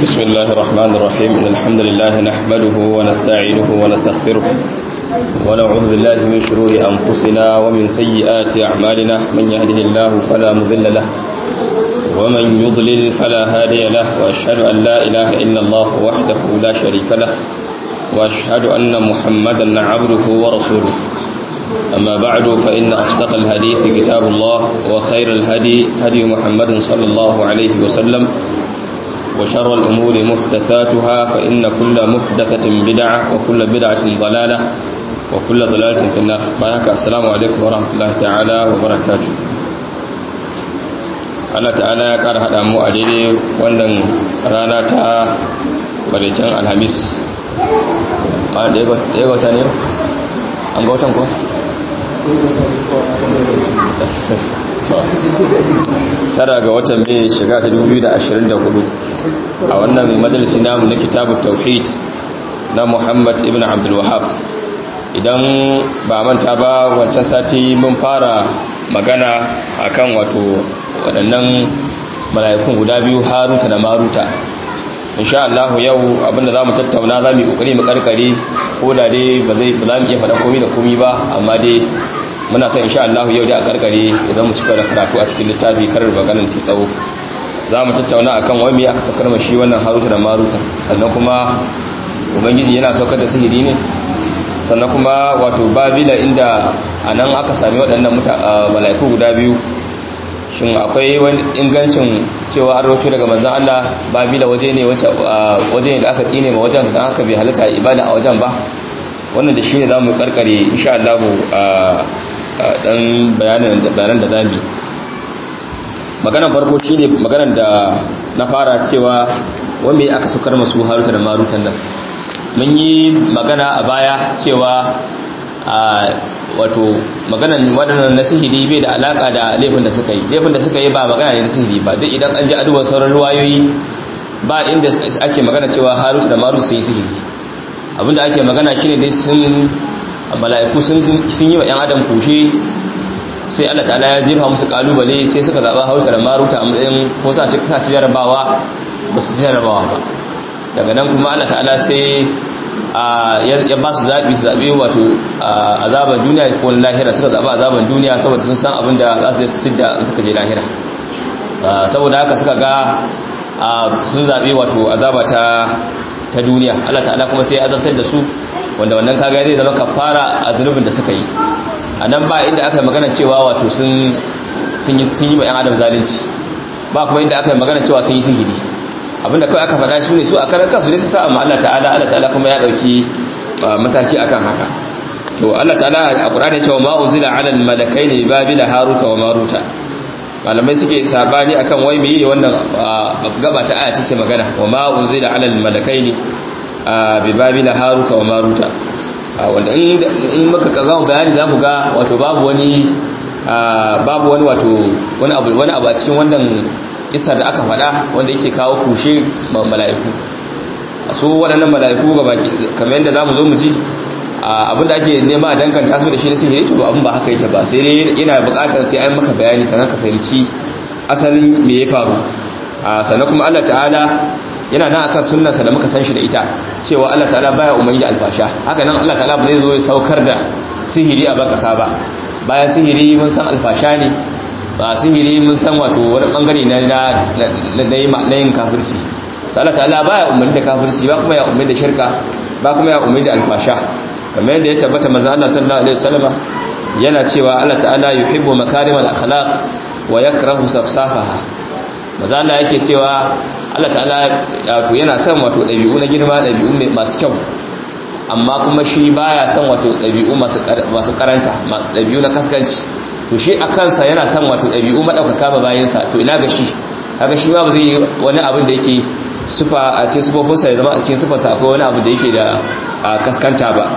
بسم الله الرحمن الرحيم إن الحمد لله نحمده ونستعينه ونستغفره ونعوذ بالله من شرور أنفسنا ومن سيئات أعمالنا من يهده الله فلا مضل له ومن يضلل فلا هادي له وأشهد أن لا إله إلا الله وحده لا شريك له وأشهد أن محمدا عبده ورسوله أما بعد فإن أصدق الحديث كتاب الله وخير الهدي هدي محمد صلى الله عليه وسلم وشر الأمور محدثاتها فإن كل محدثة بدعة وكل بدعة ضلالة وكل ضلالة في النار بارك السلام عليكم ورحمة الله تعالى وبركاته Allah ta'ala ya ƙara haɗa mu a daidai wannan rana ta baricin alhamis a ɗaya ga wata ne an ga watan ko? tara ga watan mai shiga ta 2024 a wannan majalisi namu na kitabun tauhid na muhammad ibn abdul wahab idan ba manta ba wancan sati mun fara magana akan wato waɗannan mala'ikun guda biyu haruta da maruta insha Allah yau abinda za mu tattauna za mu yi ƙoƙari mu ƙarƙare ko da dai ba za mu iya faɗa komi da komi ba amma dai muna son insha Allah yau dai a ƙarƙare idan mu cika da karatu a cikin littafi karar maganin ti tsawo za mu tattauna akan wani aka sakar mashi wannan haruta da maruta sannan kuma ubangiji yana saukar da sihiri ne sannan kuma wato babila inda a nan aka sami waɗannan mala'iku guda biyu shin akwai wani ingancin cewa an roto daga manzan Allah babila waje ne waje ne da aka tsine ma wajen don haka bai halatta ibada a wajen ba wannan da shi ne za mu karkare insha Allah a dan bayanan da zami maganan farko shi ne maganan da na fara cewa wanda aka sukar masu haruta da marutan nan mun yi magana a baya cewa wato maganan waɗannan na sihiri bai da alaka da laifin da suka yi laifin da suka yi ba magana ne na sihiri ba duk idan an ji aduwar sauran ruwayoyi ba inda ake magana cewa haruta da maruta sun yi sihiri abinda ake magana shine dai sun mala'iku sun yi wa 'yan adam kushe sai Allah ta'ala ya jefa musu kalubale sai suka zaba hausa da maruta a matsayin ko sa ci ci jarabawa ba su jarabawa ba daga nan kuma Allah ta'ala sai ya ba su zaɓi su zaɓi wato azaban duniya ko lahira suka zaɓa azaban duniya saboda sun san abin da za su je su da suka je lahira saboda haka suka ga sun zaɓi wato azaba ta ta duniya Allah ta'ala kuma sai ya azabtar da su wanda wannan kaga zai zama kafara a zunubin da suka yi a nan ba inda aka yi magana cewa wato sun sun yi sun yi ma yan adam zalunci ba kuma inda aka yi magana cewa sun yi sihiri abinda kawai aka faɗa su ne su a karan kansu ne su sa amma Allah ta'ala Allah ta'ala kuma ya dauki mataki akan haka to Allah ta'ala a Qur'ani cewa ma unzila 'ala al-malakaini babila haruta wa maruta malamai suke sabani akan wai meye wannan gaba ta aya take magana wa ma unzila ala almalakaini bi babila haruta wa maruta wanda in muka kaga bayani zamu ga wato babu wani babu wani wato wani abu wani abu a cikin wannan kisa da aka faɗa wanda yake kawo kushe mala'iku su waɗannan mala'iku gaba kamar yadda zamu zo mu ji abinda ake nema a danganta su da shi na sihiri to abin ba haka yake ba sai dai yana bukatar sai an maka bayani sannan ka fahimci asalin me ya faru sannan kuma Allah ta'ala yana nan akan sunnarsa da muka san shi da ita cewa Allah ta'ala baya umarni da alfasha haka nan Allah ta'ala ba zai zo ya saukar da sihiri a bakasa ba bayan sihiri mun san alfasha ne ba sihiri mun san wato wani bangare na na yin kafirci Allah ta'ala baya umarni da kafirci ba kuma ya umarni da shirka ba kuma ya umarni da alfasha kamar yadda ya tabbata manzo Allah sallallahu alaihi wasallama yana cewa Allah ta'ala yuhibbu makarimal akhlaq wa yakrahu safsafaha manzo Allah yake cewa Allah ta'ala wato yana son wato dabi'u na girma dabi'u masu kyau amma kuma shi baya son wato dabi'u masu masu karanta dabi'u na kaskanci to shi a kansa yana son wato dabi'u madaukaka ba bayin sa to ina ga shi kaga shi ma ba zai yi wani abin da yake sufa a cikin sufofinsa ya zama a cikin sufarsa akwai wani abu da yake da kaskanta ba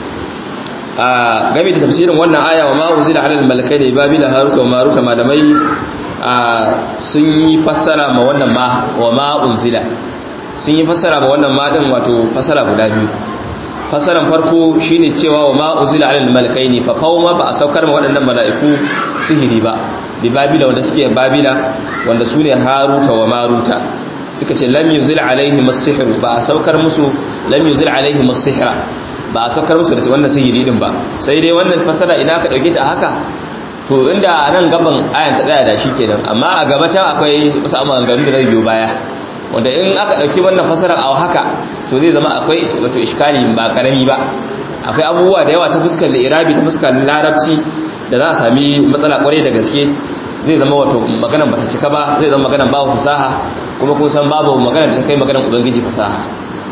game da tafsirin wannan aya wa ma'uzila alal malakai da babila haruta wa maruta malamai sun yi fassara ma wannan ma wa ma'unzila sun yi fassara ma wannan ma din wato fassara guda biyu fassaran farko shine cewa wa ma'unzila alal malakai ne fa ma ba a saukar ma waɗannan mala'iku sihiri ba bi babila wanda suke babila wanda su ne haruta wa maruta suka ce lam yunzil alaihim as-sihr ba a saukar musu lam yunzil alaihim as-sihra ba a saukar musu da wannan sihiri din ba sai dai wannan fasara ina ka dauke ta haka to inda a nan gaban ayan ta tsaya da shi kenan amma a gaba can akwai wasu amanganu da zai biyo baya wanda in aka dauki wannan fasara a haka to zai zama akwai wato iskali ba karami ba akwai abubuwa da yawa ta fuskar irabi ta fuskar larabci da za a sami matsala kwarai da gaske zai zama wato maganan bata cika ba zai zama maganan babu fasaha kuma kun san babu maganan da ta kai maganan ubangiji fasaha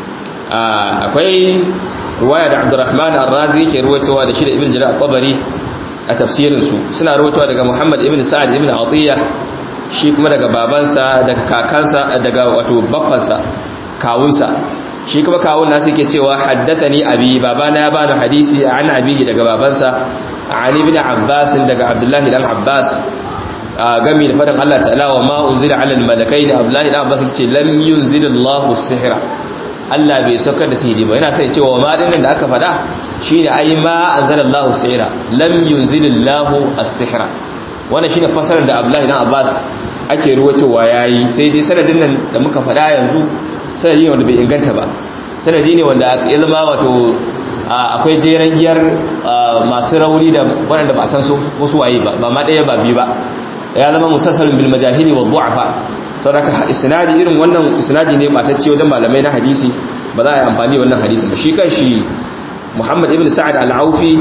akwai ruwaya da abdurrahman ar-razi ke ruwaitowa da shi da ibn jarir al-tabari a tafsirin su suna ruwaitowa daga muhammad ibn sa'ad ibn atiya shi kuma daga babansa daga kakansa daga wato baffansa kawunsa shi kuma kawun nasu ke cewa haddathani abi babana ya bani hadisi an abihi daga babansa an ibn abbas daga abdullahi dan abbas gami da faɗin Allah ta'ala wa ma unzila ala al-malakaini abdullahi dan abbas yace lam yunzil Allahu sihra Allah bai saukar da sihiri ba yana sai cewa ma dinnan da aka faɗa shine ai ma anzala Allahu sihra lam yunzil Allahu as-sihra wannan shine fasarar da abdullahi dan abbas ake ruwatowa yayi sai dai sanadin nan da muka faɗa yanzu sanadi ne wanda bai inganta ba sanadi ne wanda ya zama wato akwai jeren giyar masu rauni da waɗanda ba san su wasu waye ba ba ma ɗaya ba biyu ba ya zama musassalin bil majahili wa du'afa saboda isnadi irin wannan isnadi ne batacce wajen malamai na hadisi ba za a yi amfani da wannan hadisi ba shi kanshi Muhammad ibn Sa'ad al-Aufi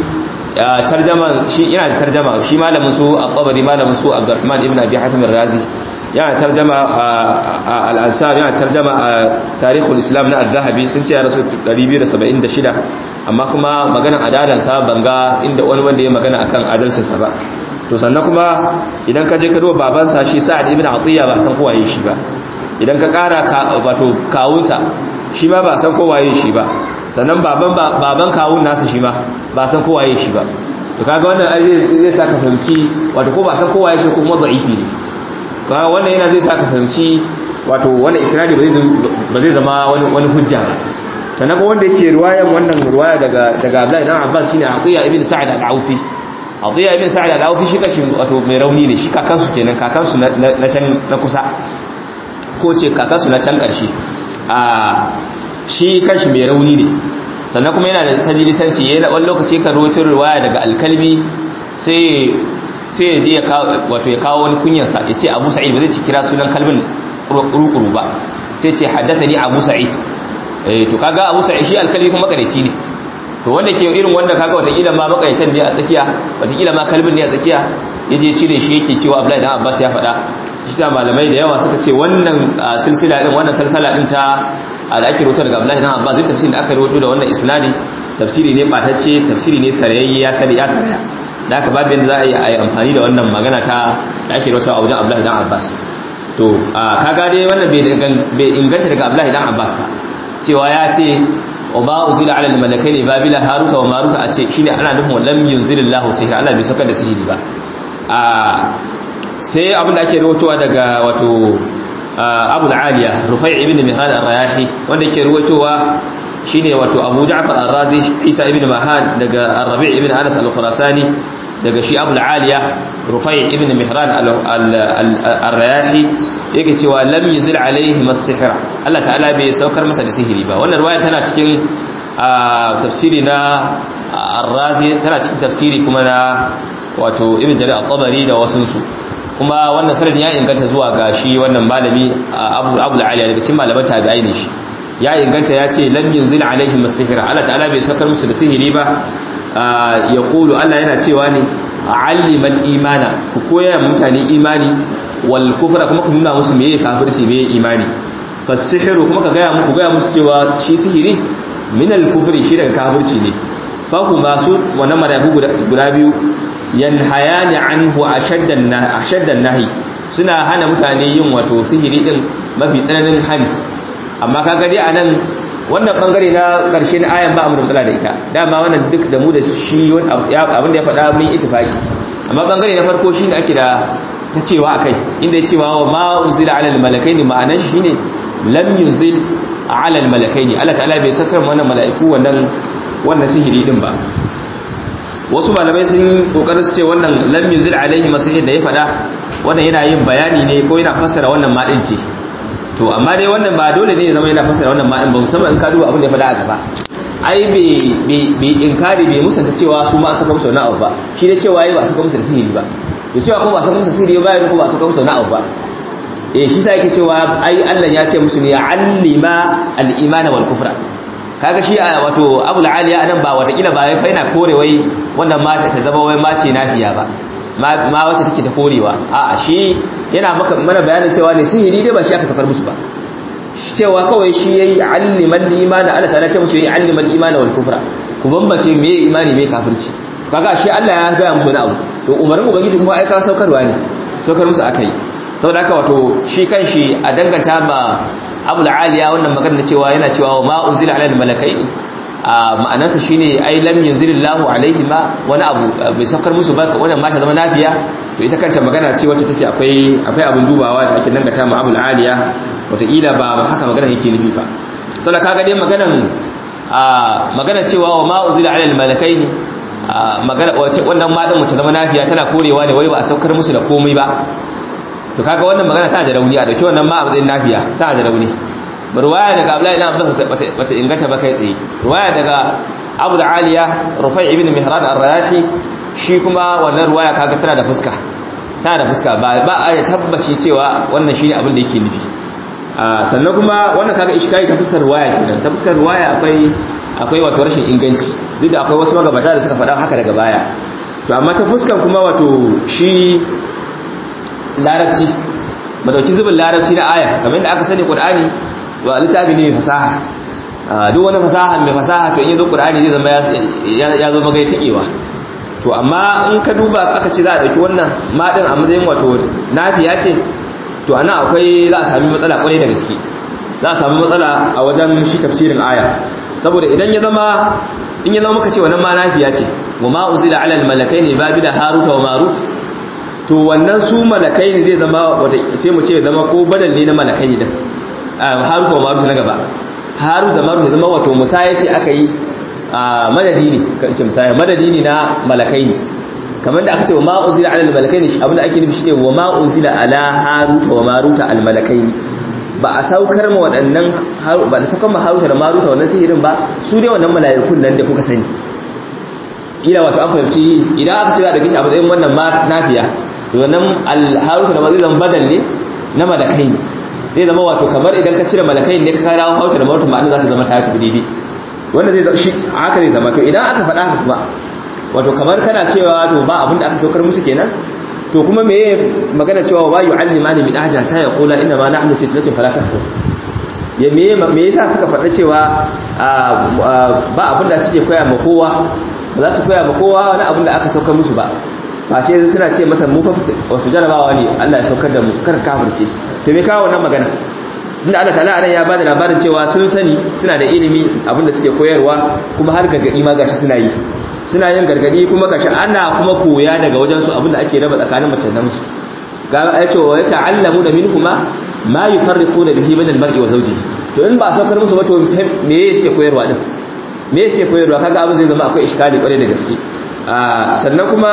tarjama shi yana da tarjama shi malamin su al-Tabari malamin su Abdurrahman ibn Abi Hatim ar-Razi yana tarjama al-Ansar yana tarjama tarihul Islam na al-Zahabi sun ce ya rasu 276 amma kuma maganar adalansa banga inda wani wanda ya magana akan adalcinsa ba to sannan kuma idan ka je ka duba babansa shi sa'ad ibn atiya ba san kowaye shi ba idan ka kara wato kawunsa shi ma ba san kowaye shi ba sannan baban baban kawun nasa shi ma ba san kowaye shi ba to kaga wannan zai sa ka fahimci wato ko ba san kowaye shi ko kuma da'ifi ne kaga wannan yana zai sa ka fahimci wato wannan isnadi ba zai zama wani wani hujja ba sannan ko wanda yake riwayan wannan riwaya daga daga Abdullahi dan Abbas shine Atiya ibn Sa'id al-Aufi Atiya ibn Sa'id al-Aufi shi kashi wato mai rauni ne shi kakansu kenan kakansu na can na kusa ko ce kakansu na can karshe a shi kashi mai rauni ne sannan kuma yana da tajilisanci yayin wani lokaci ka rawaito riwaya daga al-Kalbi sai sai ya je ya kawo wato ya kawo wani kunyarsa ya ce Abu Sa'id ba zai ci kira sunan kalbin rukuru ba sai ce haddathani Abu Sa'id eh to kaga Abu Sa'id shi al-Kalbi kuma makareci ne to wanda ke irin wanda kaga watakila ma makaitan ne a tsakiya watakila ma kalbin ne a tsakiya yaje cire shi yake cewa Abdullahi dan Abbas ya faɗa shi sa malamai da yawa suka ce wannan silsila din wannan salsala din ta da ake rawaito daga Abdullahi dan Abbas zai tafsirin da aka rawaito da wannan isnadi tafsiri ne batacce tafsiri ne sarayayye ya sani ya saraya da aka babu yadda za a yi a yi amfani da wannan magana ta da ake rawaito a wajen Abdullahi dan Abbas to kaga dai wannan bai inganta daga Abdullahi dan Abbas ba cewa ya ce wa ma uzila ala al-malakaini babila haruta wa maruta a ce shine ana nufin lam yunzilillahu sihra Allah bai saukar da sihiri ba a sai abin da ake rawaitowa daga wato Abu al-Aliya Rufai ibn Mihran ar-Rayahi wanda yake rawaitowa shine wato Abu Ja'far ar-Razi Isa ibn Mahan daga Ar-Rabi' ibn Anas al-Khurasani daga shi Abu al-Aliya Rufai ibn Mihran ar-Rayahi yake cewa lam yunzil alaihi as-sihra Allah ta'ala bai saukar masa da sihiri ba wannan riwaya tana cikin tafsiri na Ar-Razi tana cikin tafsiri kuma na wato Ibn Jarir al-Tabari da wasun su kuma wannan sanadin ya inganta zuwa ga shi wannan malami Abu Abu al-Ali daga cikin malaman tabi'ai ne shi ya inganta ya ce lam yunzil alaihim as-sihra Allah ta'ala bai saukar musu da sihiri ba ya kulu Allah yana cewa ne aliman imana ku koya mutane imani wal kufra kuma ku nuna musu meye kafirci meye imani fasihiru kuma ka gaya muku gaya musu cewa shi sihiri min al kufri shi daga kafirci ne fa ku masu wannan marabu guda biyu yanhayani anhu ashaddan ashaddan nahi suna hana mutane yin wato sihiri din mafi tsananin hani amma kaga dai anan wannan bangare na karshe na ayan ba mu da matsala da ita dama wannan duk da mu da shi abin da ya faɗa mun ittifaki amma bangare na farko shine ake da ta cewa akai inda ya cewa wa ma unzila ala almalakaini ma'anar shi ne lam yunzil ala almalakaini Allah ta'ala bai sakar wannan mala'iku wannan wannan sihiri din ba wasu malamai sun kokarin su ce wannan lam yunzil alaihi masihir da ya faɗa wannan yana yin bayani ne ko yana fassara wannan ma din ce to amma dai wannan ba dole ne ya zama yana fassara wannan ma'in ba musamman in ka duba abin da ya faɗa a gaba ai bai inkari bai musanta cewa su ma a saka musu wani abu ba shi da cewa yi ba a saka musu da sihiri ba to cewa kuma ba a saka musu sihiri ba ya kuma ba a saka musu wani abu ba eh shi sa yake cewa ai Allah ya ce musu ne ya allima al-imana wal kufra kaga shi wato abul aliya anan ba watakila ba fa yana kore wai wannan mata ta zama wai mace nafiya ba ma wacce take ta korewa a'a shi yana maka mana bayanin cewa ne sihiri dai ba shi aka sakar musu ba cewa kawai shi yayi alliman imani Allah ta'ala ce musu yayi alliman imani wal kufra ku bambace me imani me kafirci kaga shi Allah ya ga musu wani abu to umarin ubangiji kuma ai ka saukarwa ne saukar musu akai saboda haka wato shi kanshi a danganta ma Abu aliya wannan magana cewa yana cewa ma unzila ala al-malakaini ma'anarsa shine ai lam yunzilillahu alaihi ma wani abu bai saukar musu ba wannan ma ta zama nafiya to ita kanta magana ce wacce take akwai akwai abin dubawa da ake dangata ma Abu aliya wataƙila ba haka magana yake nufi ba saboda kaga dai maganan magana cewa wa ma unzila ala al-malakaini magana wannan ma din mu ta zama nafiya tana korewa ne wai ba a saukar musu da komai ba to kaga wannan magana tana da rauni a dauki wannan ma a matsayin nafiya tana da rauni ruwaya daga Abdullahi ibn Abbas bata inganta ba kai tsaye ruwaya daga Abu Aliya Rufai ibn Mihran ar-Rayahi shi kuma wannan ruwaya kaga tana da fuska tana da fuska ba ba a tabbaci cewa wannan shine abin da yake nufi sannan kuma wannan kaga ishkai ta fuskar ruwaya kenan ta fuskar ruwaya akwai akwai wato rashin inganci duk da akwai wasu magabata da suka faɗa haka daga baya to amma ta fuskar kuma wato shi larabci ba dauki zubin larabci na aya kamar da aka sani qur'ani wa littafi ne mai fasaha duk wani fasaha mai fasaha to in yazo qur'ani zai zama ya zo magai tikewa to amma in ka duba aka ce za a dauki wannan ma din a matsayin wato nafiya ce to ana akwai za a sami matsala kwarai da gaske za a sami matsala a wajen shi tafsirin aya saboda idan ya zama in ya zama muka ce wannan ma nafiya ce wa ma unzila ala al malakaini babila haruta wa marut to wannan su malakai ne zai zama wata sai mu ce zama ko badal ne na malakai din haruta wa marut na gaba harut da marut zama wato musaya ce aka yi madadi ne kan ce musaya madadi ne na malakai ne kamar da aka ce wa ma unzila ala al-malakai ne abinda ake nufi shine wa ma unzila ala haruta wa maruta al-malakai ba a saukar ma waɗannan ba da saukar ma haruta da maruta wannan sihirin ba su ne wannan mala'ikun nan da kuka sani ila wato an fahimci idan aka ce za da kishi a matsayin wannan nafiya to wannan al-haruta da maruta zan badal ne na malakai zai zama wato kamar idan ka cire malakai ne ka kara haruta da maruta ma'ana za ta zama ta tafi daidai wanda zai shi haka zai zama to idan aka faɗa haka kuma wato kamar kana cewa to ba abin da aka saukar musu kenan to kuma me magana cewa wa yu'allimani min ahja ta yaqula inna ma nahnu fitnatun fala takfur ya me me yasa suka faɗa cewa ba abin da suke koya ma kowa ba za su koya ma kowa wani abin da aka saukar musu ba ba ce suna ce masa mu fa wato jarabawa ne Allah ya saukar da mu kar kafirce to me kawo wannan magana inda Allah ta'ala anan ya bada labarin cewa sun sani suna da ilimi abin da suke koyarwa kuma har gargadi ma gashi suna yi suna yin gargadi kuma gashi ana kuma koya daga wajen su abinda ake raba tsakanin mace da namiji ga ya ce wa ta'allamu da minhuma ma yufarriquna bihi bain al-mar'i wa zawjihi to in ba saukar musu ba to me yake koyarwa din me yake koyarwa kaga abin zai zama akwai iskali kware da gaske sannan kuma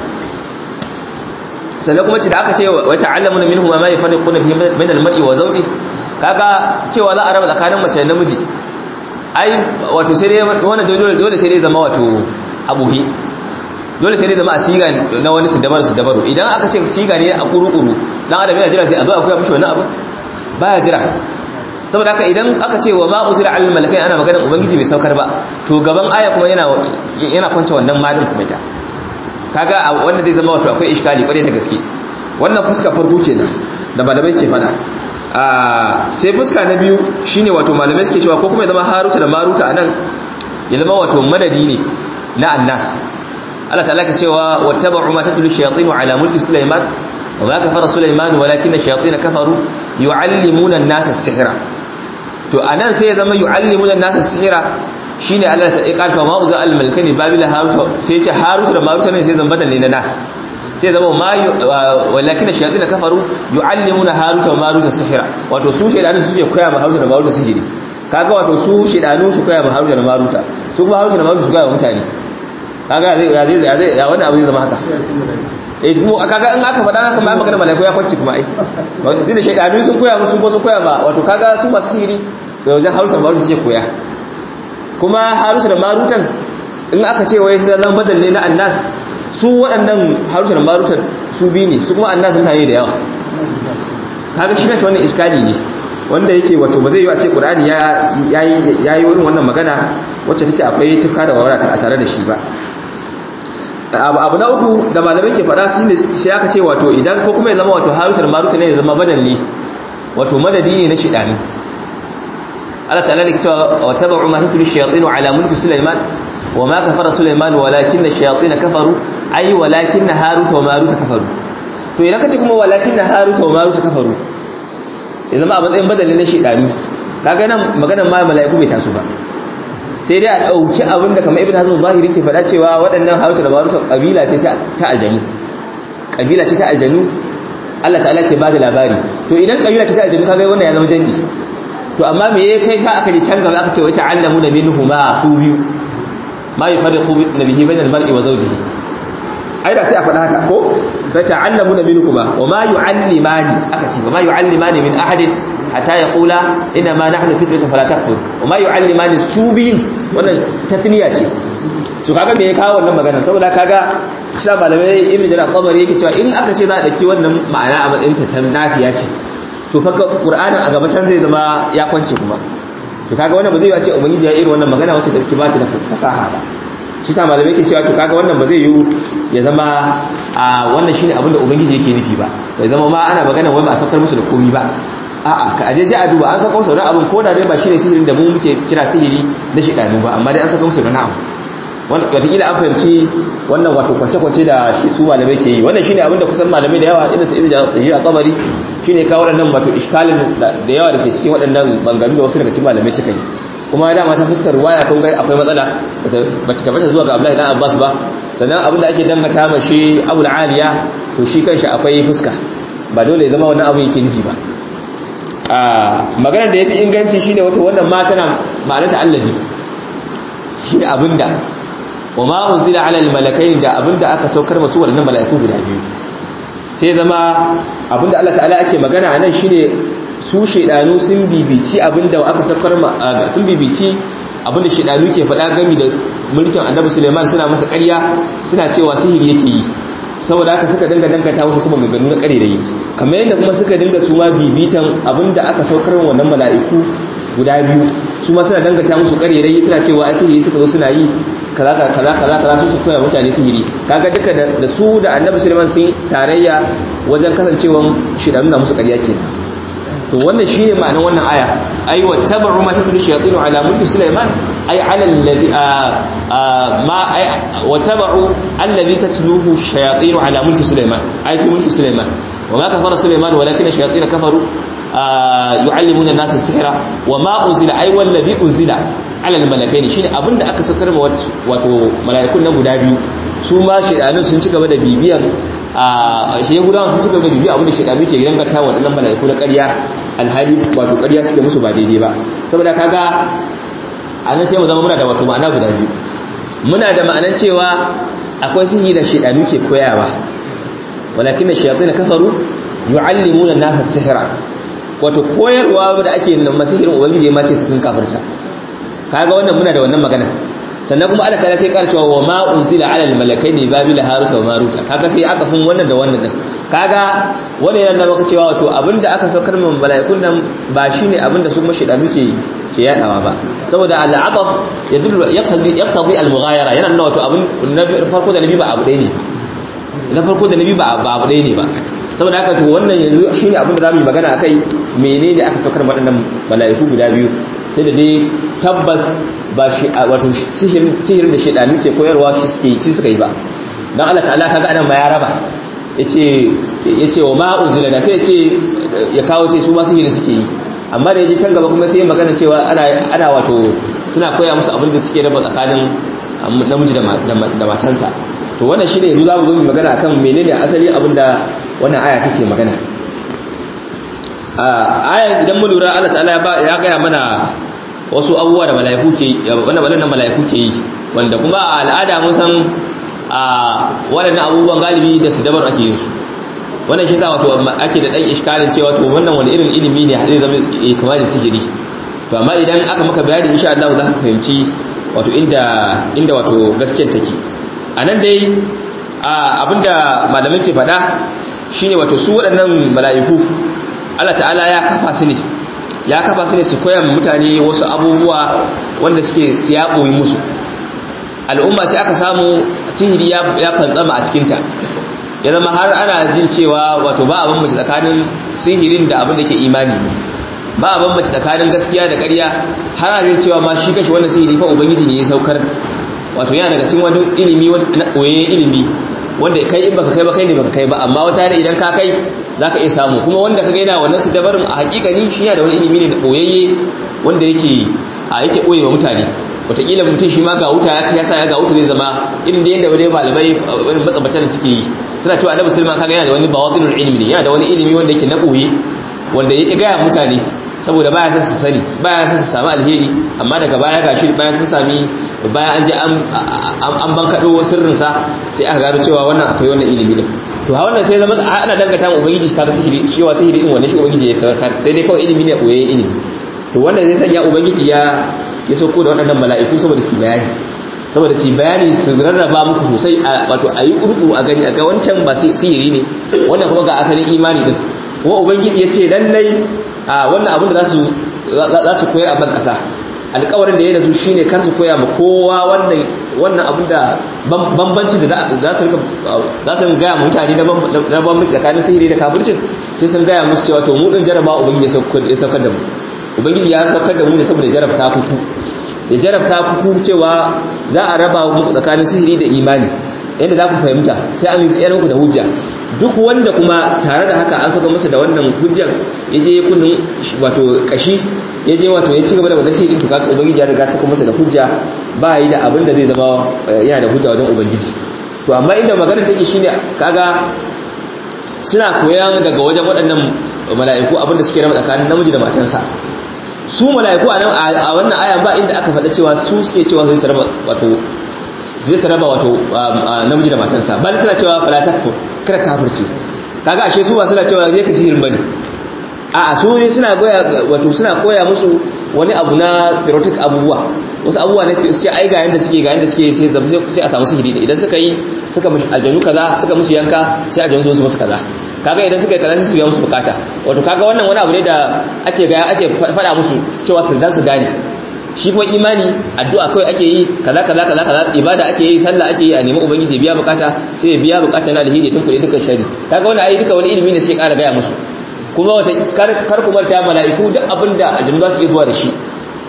sannan kuma ce da aka ce wa ta'allamu da minhuma ma yufarriquna bihi bain al-mar'i wa zawjihi kaga cewa za a raba tsakanin mace da namiji ai wato sai dai wannan dole sai dai zama wato abuhi dole sai dai zama a siga na wani su dabaru su dabaru idan aka ce siga ne a kuru-kuru dan adam yana jira sai a zo a koya mishi wani abu baya jira saboda haka idan aka ce wa ma uzira al malakai ana maganar ubangiji bai saukar ba to gaban aya kuma yana yana kwance wannan malin kuma ita kaga wanda zai zama wato akwai iskali kwarai da gaske wannan fuska farko kenan da malamai ke fada sai fuska na biyu shine wato malamai suke cewa ko kuma ya zama haruta da maruta anan ya zama wato madadi ne na annas Allah ta'ala ka cewa wattaba'u ma tatlu shayatin ala mulki sulaiman wa ma kafara sulaiman walakin ash-shayatin kafaru yu'allimuna an-nasa as-sihra to anan sai ya zama yu'allimuna an-nasa as-sihra shine Allah ta ikarta ma uza al-malkani babila haruta sai ya ce haruta da maruta ne sai zan badal ne na nas sai zama ma walakin ash-shayatin kafaru yu'allimuna haruta wa maruta as-sihra wato su shedanu su suke koya ma haruta da maruta sihiri kaga wato su shedanu su koya ma haruta da maruta su kuma haruta da maruta su koya wa mutane kaga zai ya zai ya zai ya wannan abu zai zama haka eh kuma kaga in aka faɗa haka ma magana malaiku ya kwance kuma ai zai da shaidanu sun koya musu ko sun koya ba wato kaga su masu sihiri da wajen harusa marutan suke koya kuma harusa da marutan in aka ce wai sai zan badal ne na annas su waɗannan harusa da marutan su bi ne su kuma annas sun da yawa kaga shi ne wannan iskali ne wanda yake wato ba zai yi a ce qur'ani ya yi wurin wannan magana wacce take akwai tuka da wawara a tare da shi ba abu na uku da malamai ke faɗa shi ne sai aka ce wato idan ko kuma ya zama wato harutar maruta ne ya zama badalli wato madadi ne na shidani Allah ta'ala da cewa wa tabu'u ma tatlu shayatin ala mulki sulaiman wa ma kafara sulaiman walakin ash-shayatin kafaru ay walakin harut wa marut kafaru to idan kace kuma walakin harut wa marut kafaru ya zama a matsayin badalli na shidani kaga nan maganar ma mala'iku bai taso ba sai dai a ɗauki abin da kamar ibn hazm zahiri ke faɗa cewa waɗannan haruta da baruta ƙabila ce ta aljanu ƙabila ce ta aljanu Allah ta'ala ke ba da labari to idan ƙabila ce ta aljanu kaga wannan ya zama jandi to amma me ya kai sa aka ji can gaba aka ce wai ta'allamu da minhu ma su biyu ma yufarriqu nabihi bainal mar'i wa zawjihi ai da sai a faɗa haka ko fa ta'allamu da minhu ma wa ma yu'allimani aka ce wa ma yu'allimani min ahadin hatta ya kula ina ma nahnu fitratun fala takfur kuma yu'allimani subiyin wannan tasniya ce to kaga me ya kawo wannan magana saboda kaga sha malamai ibnu jarir qabari yake cewa in aka ce za a daki wannan ma'ana a matsayin ta nafiya ce to fa qur'anin a gaba can zai zama ya kwance kuma to kaga wannan ba zai yi a ce ubangiji ya irin wannan magana wacce take ba ta da fasaha ba shi sa malamai yake cewa to kaga wannan ba zai yi ya zama a wannan shine abin da ubangiji yake nufi ba bai zama ma ana magana wai ba a saukar musu da komi ba a'a ka aje ji a duba an saka musu da abin ko da dai ba shine sihirin da mu muke kira sihiri na shidanu ba amma dai an saka musu da na'am wannan wataƙila an fahimci wannan wato kwance-kwance da shi su malamai ke yi wannan shine abin da kusan malamai da yawa irin su ibn jarir a tsabari shine kawo waɗannan wato iskalin da yawa da ke cikin waɗannan bangaru da wasu daga cikin malamai suka yi kuma dama ta fuskar ruwaya kun ga akwai matsala ba ta tabbata zuwa ga Abdullahi dan Abbas ba sannan abin da ake dangata ma shi Abu Aliya to shi kanshi akwai fuska ba dole ya zama wannan abu yake nufi ba a maganar da yafi inganci shine wato wannan ma tana ma'anarta allazi shine abinda wa ma unzila ala al malakain da abinda aka saukar masu wannan mala'iku guda biyu sai zama abinda Allah ta'ala ake magana anan shine su shedanu sun bibici abinda aka saukar sun bibici abinda shedanu ke faɗa gami da mulkin Annabi Sulaiman suna masa ƙarya suna cewa sihiri yake yi saboda haka suka dinga dangata wasu kuma maganganu na ƙare da yi kamar yadda kuma suka dinga su ma bibitan abinda aka saukar wannan mala'iku guda biyu su ma suna dangata musu ƙare da yi suna cewa sihiri suka zo suna yi kaza kaza kaza kaza su su koya mutane sihiri kaga duka da su da Annabi Sulaiman sun tarayya wajen kasancewan shedanu na musu ƙarya kenan to wannan shine ma'anar wannan aya ay wattabu ma tatlu shayatin ala mulki sulaiman ay ala alladhi ma ay wattabu alladhi tatluhu shayatin ala mulki sulaiman ay fi mulki sulaiman وما كفر سليمان ولكن الشياطين كفروا يعلمون الناس السحر وما انزل اي والذي انزل على الملكين shine abinda aka sakar ma wato malaikun nan guda biyu su ma shedanun sun ci gaba da bibiyan a shi gudawan sun ci gaba da bibiyan abinda shedanu ke dangata wa wadannan malaiku na ƙarya alhali wato ƙarya suke musu ba daidai ba saboda kaga anan sai mu zama muna da wato ma'ana guda biyu muna da ma'anan cewa akwai sihiri da shedanu ke koyawa walakin shayatin kafaru yu'allimuna an-nasa sihra wato koyarwa da ake nan masihirin ubangiji ma ce su kan kafirta kaga wannan muna da wannan magana sannan kuma Allah kana kai kar cewa wa ma unzila ala al-malakaini babila harut wa marut kaga sai aka fun wannan da wannan din kaga wannan yana maka cewa wato abinda aka saukar min malaikun nan ba shine abinda su kuma shedanu ke ke yadawa ba saboda al-adaf yadullu yaqtadi yaqtadi al-mughayara yana nuna wato abin farko da nabi ba abu ɗaya ne na farko da nabi ba abu ɗaya ne ba saboda haka to wannan yanzu shine abin da zamu yi magana akai menene aka saukar waɗannan malaiku guda biyu sai da dai tabbas ba shi wato sihirin sihirin da shedanu ke koyarwa shi suke shi suka yi ba dan Allah ta'ala kaga anan ma ya raba yace yace wa ma unzila da sai yace ya kawo ce su ma sihirin suke yi amma da yaje can gaba kuma sai magana cewa ana ana wato suna koya musu abin da suke raba tsakanin namiji da matansa to wannan shine yanzu zamu zo mu magana akan menene asali abinda wannan aya take magana a aya idan mu lura Allah ta'ala ya gaya mana wasu abubuwa da mala'iku ke wannan wannan mala'iku ke yi wanda kuma a al'ada mun san a waɗannan abubuwan galibi da su dabar ake yin su wannan shi sa wato ake da ɗan iskalin cewa to wannan wani irin ilimi ne zai zama kama da sihiri to amma idan aka maka bayani insha Allah za ka fahimci wato inda inda wato gaskiyar take a nan dai abinda malamai ke faɗa shine wato su waɗannan mala'iku Allah ta'ala ya kafa su ne ya kafa su ne su koya mutane wasu abubuwa wanda suke siyaɓoyi musu al'umma ce aka samu sihiri ya fantsama a cikinta ya zama har ana jin cewa wato ba abin mace tsakanin sihirin da abin da ke imani ba abin mace tsakanin gaskiya da ƙarya har ana jin cewa ma shi kashi wannan sihiri fa ubangiji ne ya saukar wato yana daga cikin wani ilimi na koyayyen ilimi wanda kai in baka kai ba kai ne baka kai ba amma wata ne idan ka kai zaka iya samu kuma wanda ka gaina wannan su dabarin a hakikani shi yana da wani ilimi ne da koyayye wanda yake a yake koye wa mutane wataƙila mutum shi ma ga wuta ya sa ya ga wuta zai zama irin da yadda wani malamai wani matsabatan da suke yi suna cewa annabi sulman kaga yana da wani bawatinul ilmi ne yana da wani ilimi wanda yake na koyi wanda yake gaya mutane saboda baya san su sani baya san su samu alheri amma daga baya gashi bayan sun sami bayan an je an bankaɗo sirrinsa sai aka gano cewa wannan akwai wannan ilimi din to ha wannan sai zama ana dangata mu ubangiji ta sihiri cewa sihiri din wannan shi ubangiji ya sarkar sai dai kawai ilimi ne koyayye ilimi to wannan zai sanya ubangiji ya ya sauko da waɗannan mala'iku saboda su bayani saboda su bayani su rarraba muku sosai wato a yi ƙurƙu a gani a ga wancan ba sihiri ne wannan kuma ga asalin imani din kuma ubangiji ya ce lallai a wannan abin da za su koyar a ban ƙasa alƙawarin da ya da su shine kar su koya ma kowa wannan wannan abin da bambanci da za su rika za su gaya mutane na bambanci tsakanin sihiri da kafircin sai sun gaya musu cewa to mu din jaraba ubangiji ya saukar da mu ubangiji ya saukar da mu ne saboda jarabta kuku ya jarabta kuku cewa za a raba muku tsakanin sihiri da imani yadda za ku fahimta sai an tsayar muku da hujja duk wanda kuma tare da haka an saka masa da wannan hujjar ya je kunnin wato kashi ya je wato ya ci gaba da wannan sihirin to kaga ubangiji ya riga saka masa da hujja ba yi da abin da zai zama yana da hujja wajen ubangiji to amma inda magana take shine kaga suna koyan daga wajen waɗannan mala'iku abin da suke rama tsakanin namiji da matansa su mala'iku a wannan ayan ba inda aka faɗa cewa su suke cewa zai saraba wato zai saraba wato namiji da matansa ba suna cewa fala takfur kada kafirci kaga ashe su ba suna cewa zai ka sihirin bane a su ne suna goya wato suna koya musu wani abu na erotic abubuwa wasu abubuwa na sai ai ga yanda suke ga yanda suke sai sai a samu sihiri idan suka yi suka mushi aljanu kaza suka musu yanka sai aljanu su musu kaza kaga idan suka yi kaza sai su biya musu bukata wato kaga wannan wani abu ne da ake ga ake faɗa musu cewa su dan su gane shi kuma imani addu'a kawai ake yi kaza kaza kaza kaza ibada ake yi sallah ake yi a nemi ubangiji biya bukata sai ya biya bukata na alheri tun kuɗi dukkan shari kaga wannan ayi duka wani ilimi ne sai ƙara gaya musu kuma wata kar ku manta mala'iku duk abinda aljanu za su iya zuwa da shi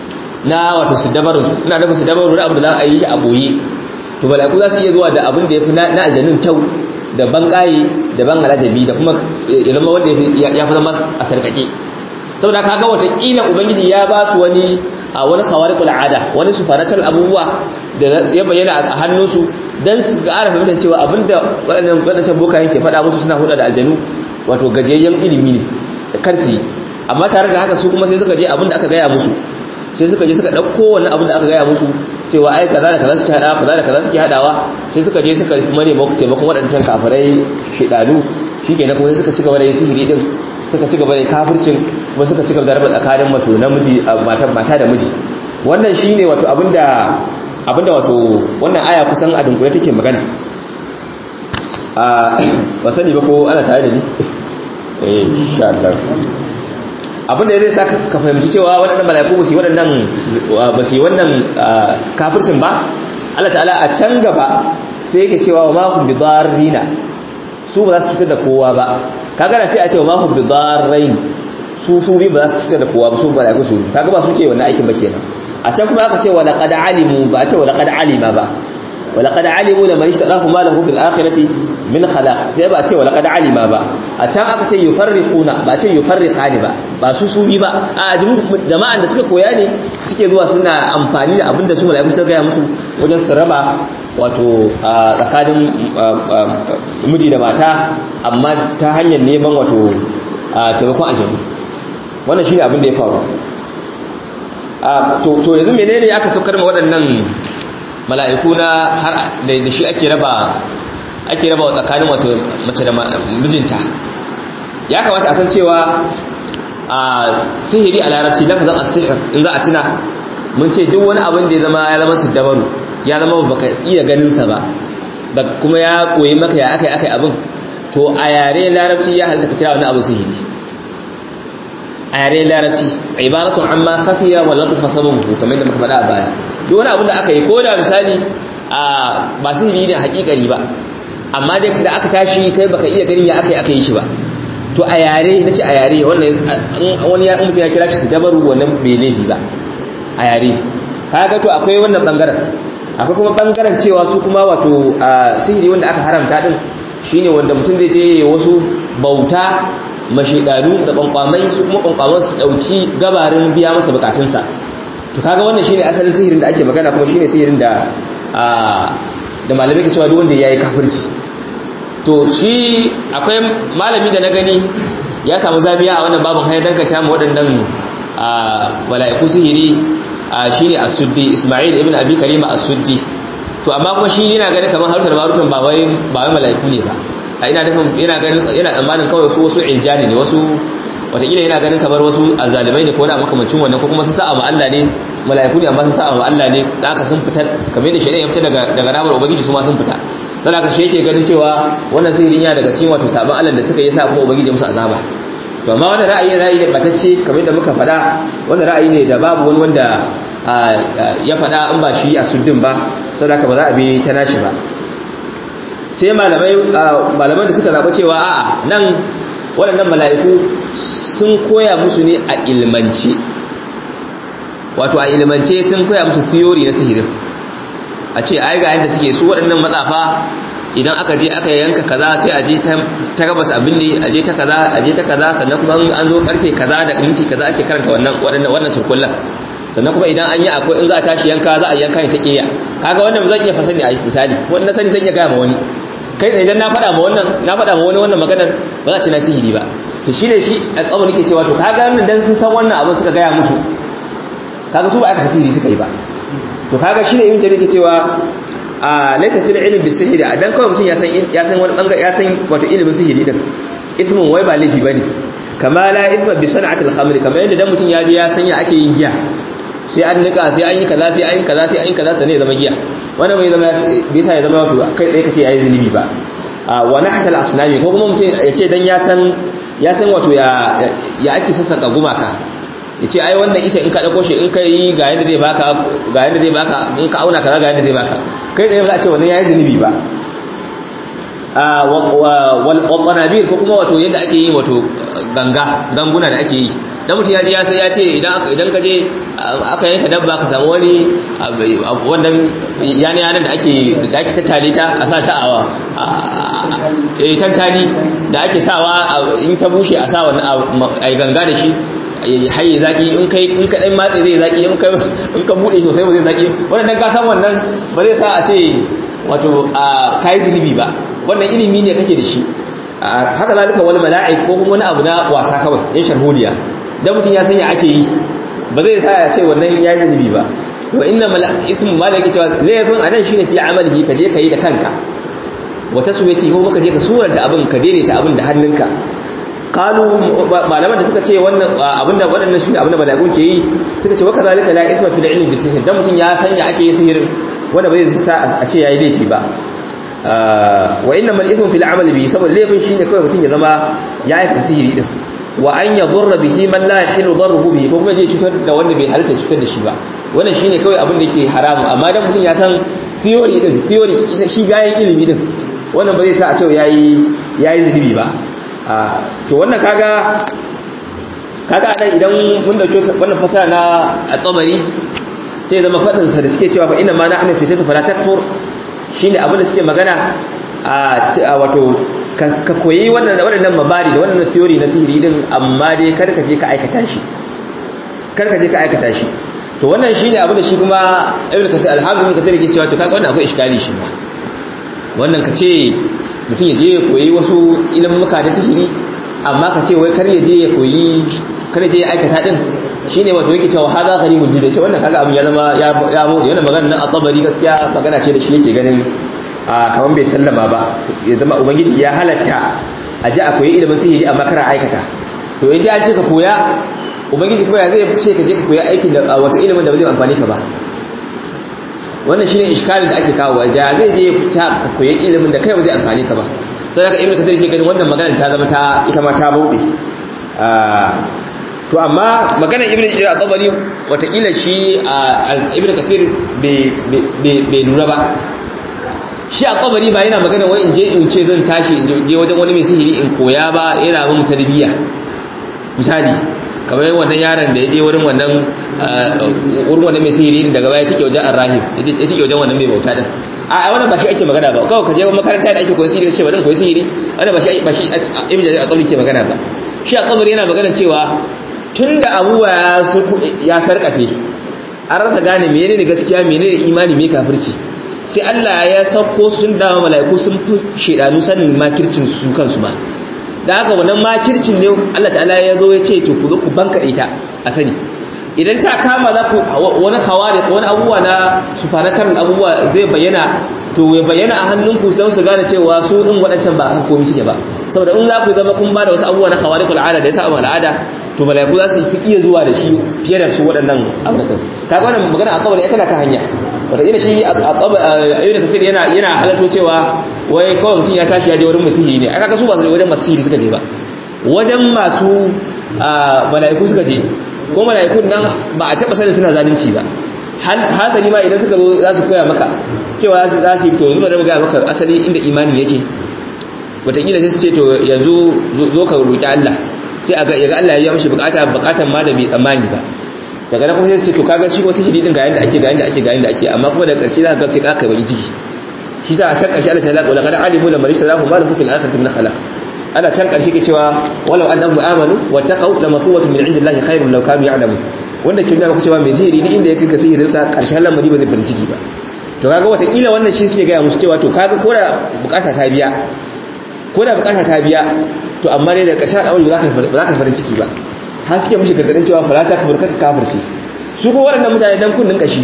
na wato su dabarun su ina dafa su dabarun da abu da za a yi shi a boye to mala'iku za su iya zuwa da abin da ya fi na aljanun kyau da ban ƙayi da ban alajabi da kuma ya zama wanda ya fi zama a sarkake saboda kaga watakila ubangiji ya ba su wani a wani khawariqul ada wani supernatural abubuwa da ya bayyana a hannunsu dan su ƙara fahimtar cewa abinda waɗannan waɗannan bokayen ke faɗa musu suna hulɗa da aljanu wato gajiyayyen ilimi ne da karsi amma tare da haka su kuma sai suka je abinda aka gaya musu sai suka je suka ɗauko wani abin da aka gaya musu cewa ai kaza da kaza suke hadawa kaza da kaza suke hadawa sai suka je suka kuma nemi taimakon waɗancan kafirai shidanu shikenan kuma sai suka ci gaba da yin sihiri din suka ci gaba da kafircin kuma suka ci gaba da raba tsakanin wato namiji mata mata da miji wannan shine wato abinda abinda wato wannan aya kusan a dunkule take magana a ba sani ba ko ana tare da ni eh insha Allah abinda ya zai sa ka fahimci cewa waɗannan mala'iku ba su yi waɗannan ba su yi wannan kafircin ba Allah ta'ala a can gaba sai yake cewa wa mahum bi darrina su ba za su cutar da kowa ba kaga na sai a ce wa mahum bi darrain su su bi ba za su cutar da kowa ba su mala'iku su kaga ba su ke wannan aikin ba kenan a can kuma aka ce wa laqad alimu ba a ce wa laqad alima ba wa laqad alimu laman ishtarahu ma lahu fil akhirati min khalaq sai ba a ce wa laqad alima ba a can aka ce yufarriquna ba a ce yufarriqani ba ba su su bi ba a jama'an da suka koya ne suke zuwa suna amfani da abinda su mala'iku suka gaya musu wajen su raba wato a tsakanin miji da mata amma ta hanyar neman wato taimakon aljanu wannan shine abin da ya faru to yanzu menene aka saukar ma waɗannan mala'iku na har da shi ake raba ake raba tsakanin wato mace da mijinta ya kamata a san cewa a sihiri a larabci lafazin as-sihr in za a tuna mun ce duk wani abin da ya zama ya zama su dabaru ya zama baka iya ganin sa ba kuma ya koyi maka ya akai akai abin to a yare larabci ya halitta ka kira wani abu sihiri a yare larabci ibaratun amma kafiya wa latfa sababu kamar yadda muka faɗa a baya duk wani abin da aka yi ko da misali a ba sihiri ne hakikari ba amma dai da aka tashi kai baka iya ganin ya aka yi aka yi shi ba to a yare na ce a yare wannan wani ya mutum ya kira shi su dabaru wannan bai laifi ba a yare kaga to akwai wannan bangaren akwai kuma bangaren cewa su kuma wato sihiri wanda aka haramta din shine wanda mutum zai je wasu bauta mashidanu da kwankwamai su kuma kwankwaman su dauki gabarin biya masa bukatunsa to kaga wannan shine asalin sihirin da ake magana kuma shine sihirin da da malamai ke cewa duk wanda yayi kafirci to shi akwai malami da na gani ya samu zabiya a wannan babin hayar dankata mu waɗannan mala'iku sihiri shine as-suddi Isma'il ibn Abi Karima as-suddi to amma kuma shi yana ganin kamar harutar marutan ba wai ba wai mala'iku ne ba a ina nufin yana ganin yana tsammanin kawai su wasu iljani ne wasu wataƙila yana ganin kamar wasu azalimai ne ko wani makamancin wannan ko kuma sun sa'a ma Allah ne mala'iku ne amma sun sa'a ma Allah ne da aka sun fita kamar yadda shari'a ya fita daga daga ramar ubangiji su ma sun fita dan haka shi yake ganin cewa wannan sihirin ya daga cikin wato sabon Allah da suka yi sa kuma ubangiji musu azaba to amma wannan ra'ayi ra'ayi ne batacce kamar yadda muka faɗa wannan ra'ayi ne da babu wani wanda ya faɗa in ba shi a suddin ba saboda haka ba za a bi ta nashi ba sai malamai malaman da suka zaɓa cewa a'a nan waɗannan mala'iku sun koya musu ne a ilmance wato a ilmance sun koya musu theory na sihirin a ce ai ga yadda suke su waɗannan matsafa idan aka je aka yanka kaza sai a je ta gabas abin ne a je ta kaza a je ta kaza sannan kuma an zo karfe kaza da minti kaza ake karanta wannan wannan wannan surkullan sannan kuma idan an yi akwai in za a tashi yanka za a yanka ne ta kiya kaga wannan zan iya fasani a misali wannan sani zan iya gaya ma wani kai tsaye idan na faɗa ma wannan na faɗa ma wani wannan maganar ba za a ci na sihiri ba to shi ne shi a tsawon nake cewa to kaga wannan dan sun san wannan abin suka gaya musu kaga su ba aka sihiri suka yi ba to kaga shi ne ibn jarir ke cewa a laysa fil ilm bis sihiri dan kawai mutum ya san ya san wani bangare ya san wato ilimin sihiri din ithmun wai ba laifi bane kama la ithma bi sana'ati al khamr kamar yadda dan mutum ya je ya san ya ake yin giya sai an nika sai an yi kaza sai an yi kaza sai an yi kaza sai ya zama giya wannan bai zama bai sa ya zama wato kai tsaye kace yayi zunubi ba wa nahtal asnami ko kuma mutum ya ce dan ya san ya san wato ya ya ake sassaka gumaka ya ce ai wannan isa in ka dauko shi in ka yi ga yadda zai baka ga yadda zai baka in ka auna kaza ga yadda zai baka kai tsaye ba za a ce wannan yayi zunubi ba wal qanabir ko kuma wato yadda ake yi wato ganga ganguna da ake yi dan mutum ya je ya sai ya ce idan idan ka je aka yanka dabba ka samu wani wannan yana yanan da ake da ake tattale ta a sa ta a eh tantani da ake sawa in ta bushe a sa wannan ai ganga da shi haye zaki in kai in ka dan matse zai zaki in ka in ka bude sosai ba zai zaki wannan ka san wannan ba zai sa a ce wato a kai zunubi ba wannan ilimi ne kake da shi haka zalika wal mala'ik ko kuma wani abu na wasa kawai yan sharholiya dan mutum ya sanya ake yi ba zai sa ya ce wannan ya yi zunubi ba wa inna ismu malaki cewa laifin anan shine fi amalihi ka je ka yi da kanka wa taswiyati ko ka je ka suranta abin ka daidaita abin da hannunka qalu malaman da suka ce wannan abinda waɗannan shi abinda malaikun ke yi suka ce wa kazalika la isma fil ilmi bisihir dan mutum ya sanya ake yi sihirin wanda bai sa a ce yayi laifi ba wa inna mal ithmu fil amali bi saboda laifin shine kawai mutum ya zama ya yi sihiri din wa an yadurra bihi man la yahilu darruhu bihi ko kuma je cutar da wanda bai halitta cutar da shi ba wannan shine kawai abin da yake haramu amma dan mutum ya san theory din theory ita shi bayan ilimi din wannan ba zai sa a ce yayi yayi zunubi ba to wannan kaga kaga dan idan mun dauke wannan fasara na at-tabari sai zama fadin sa da suke cewa fa inna ma nahnu fitatu fala takfur shine abin da suke magana a wato ka koyi wannan waɗannan mabari da wannan theory na sihiri din amma dai kar ka je ka aikata shi kar ka je ka aikata shi to wannan shine abin da shi kuma ibnu kathir alhamdu ibnu kathir yake cewa to kaga wannan akwai iskali shi ba wannan ka ce mutum ya je ya koyi wasu ilimin muka da sihiri amma ka ce wai kar ya je ya koyi kar ya je ya aikata din shine wato yake cewa hada gharibul jidda ce wannan kaga abin ya zama ya ya mu yana magana nan a tabari gaskiya magana ce da shi yake ganin a kaman bai sallama ba ya zama ubangiji ya halatta a ji akwai ilimin sihiri amma kara aikata to in ji an ce ka koya ubangiji kuma ya zai ce ka je ka koya aikin da wata ilimin da ba zai amfani ka ba wannan shine iskalin da ake kawo da zai je fita ka koyi ilimin da kai ba zai amfani ka ba sai daga ibnu kathir ke ganin wannan magana ta zama ta ita ma ta bauɗe to amma magana ibnu jira tabari watakila shi ibnu kathir bai lura ba shi a kabari ba yana magana wai in je in ce zan tashi in je wajen wani mai sihiri in koya ba yana mun tarbiyya misali kamar wannan yaron da ya je wurin wannan wurin wannan mai sihiri daga baya cike wajen arrahim ya cike wajen wannan mai bauta din a wannan ba shi ake magana ba kawai ka je makaranta da ake koyi sihiri ce bari koyi sihiri wannan ba shi ba shi ibn jarir al ke magana ba shi a kabari yana magana cewa tunda abubuwa ya sarkafe an rasa gane menene gaskiya menene imani me kafirci sai Allah ya sauko sun dama mala'iku sun fi shedanu sanin makircin su kansu ba da haka wannan makircin ne Allah ta'ala ya zo ya ce to ku zo ku banka ita a sani idan ta kama za ku wani hawari wani abubuwa na supernatural abubuwa zai bayyana to ya bayyana a hannunku sai su gane cewa su din waɗancan ba kan komai suke ba saboda in za ku zama kun ba da wasu abubuwa na hawari kul al'ada da ya sa al'ada to malaiku za su fi iya zuwa da shi fiye da su waɗannan abubuwan kaga wannan magana a kawai tana kan hanya wata ina shi a da kafir yana yana halarto cewa wai kawai mutum ya tashi ya je wurin masihiri ne aka su ba su wajen masihiri suka je ba wajen masu mala'iku suka je ko mala'ikun nan ba a taba sanin suna zalunci ba hasali ma idan suka zo za su koya maka cewa za su yi to yanzu da ga maka asali inda imani yake wataƙila sai su ce to yanzu zo ka roƙi Allah sai a ga yaga Allah ya yi mishi bukata bukatan ma da bai tsammani ba daga nan kuma sai su ce to kaga shi wasu hididin ga yanda ake ga yanda ake ga yanda ake amma kuma da ƙarshe za ka ga sai ka kai baki ciki shi sa a shan ƙarshe Allah ta laƙa wala kada alimu da marisa lahu ma lahu fil akhirati min khalaq ana can ƙarshe ke cewa walau annahum amanu wattaqau lamatuwatun min indillahi khairun law kanu ya'lamun wanda ke nuna cewa mai sihiri ni inda ya kai sihirin sa ƙarshen lamari ba zai farin ciki ba to kaga watakila wannan shi suke gaya musu cewa to kaga ko da bukata ta biya ko da bukata ta biya to amma dai da ƙarshen al'amari ba za ka farin ciki ba har suke mishi gargadin cewa falata ka burka ka kafirci su ko waɗannan mutane dan kunnin kashi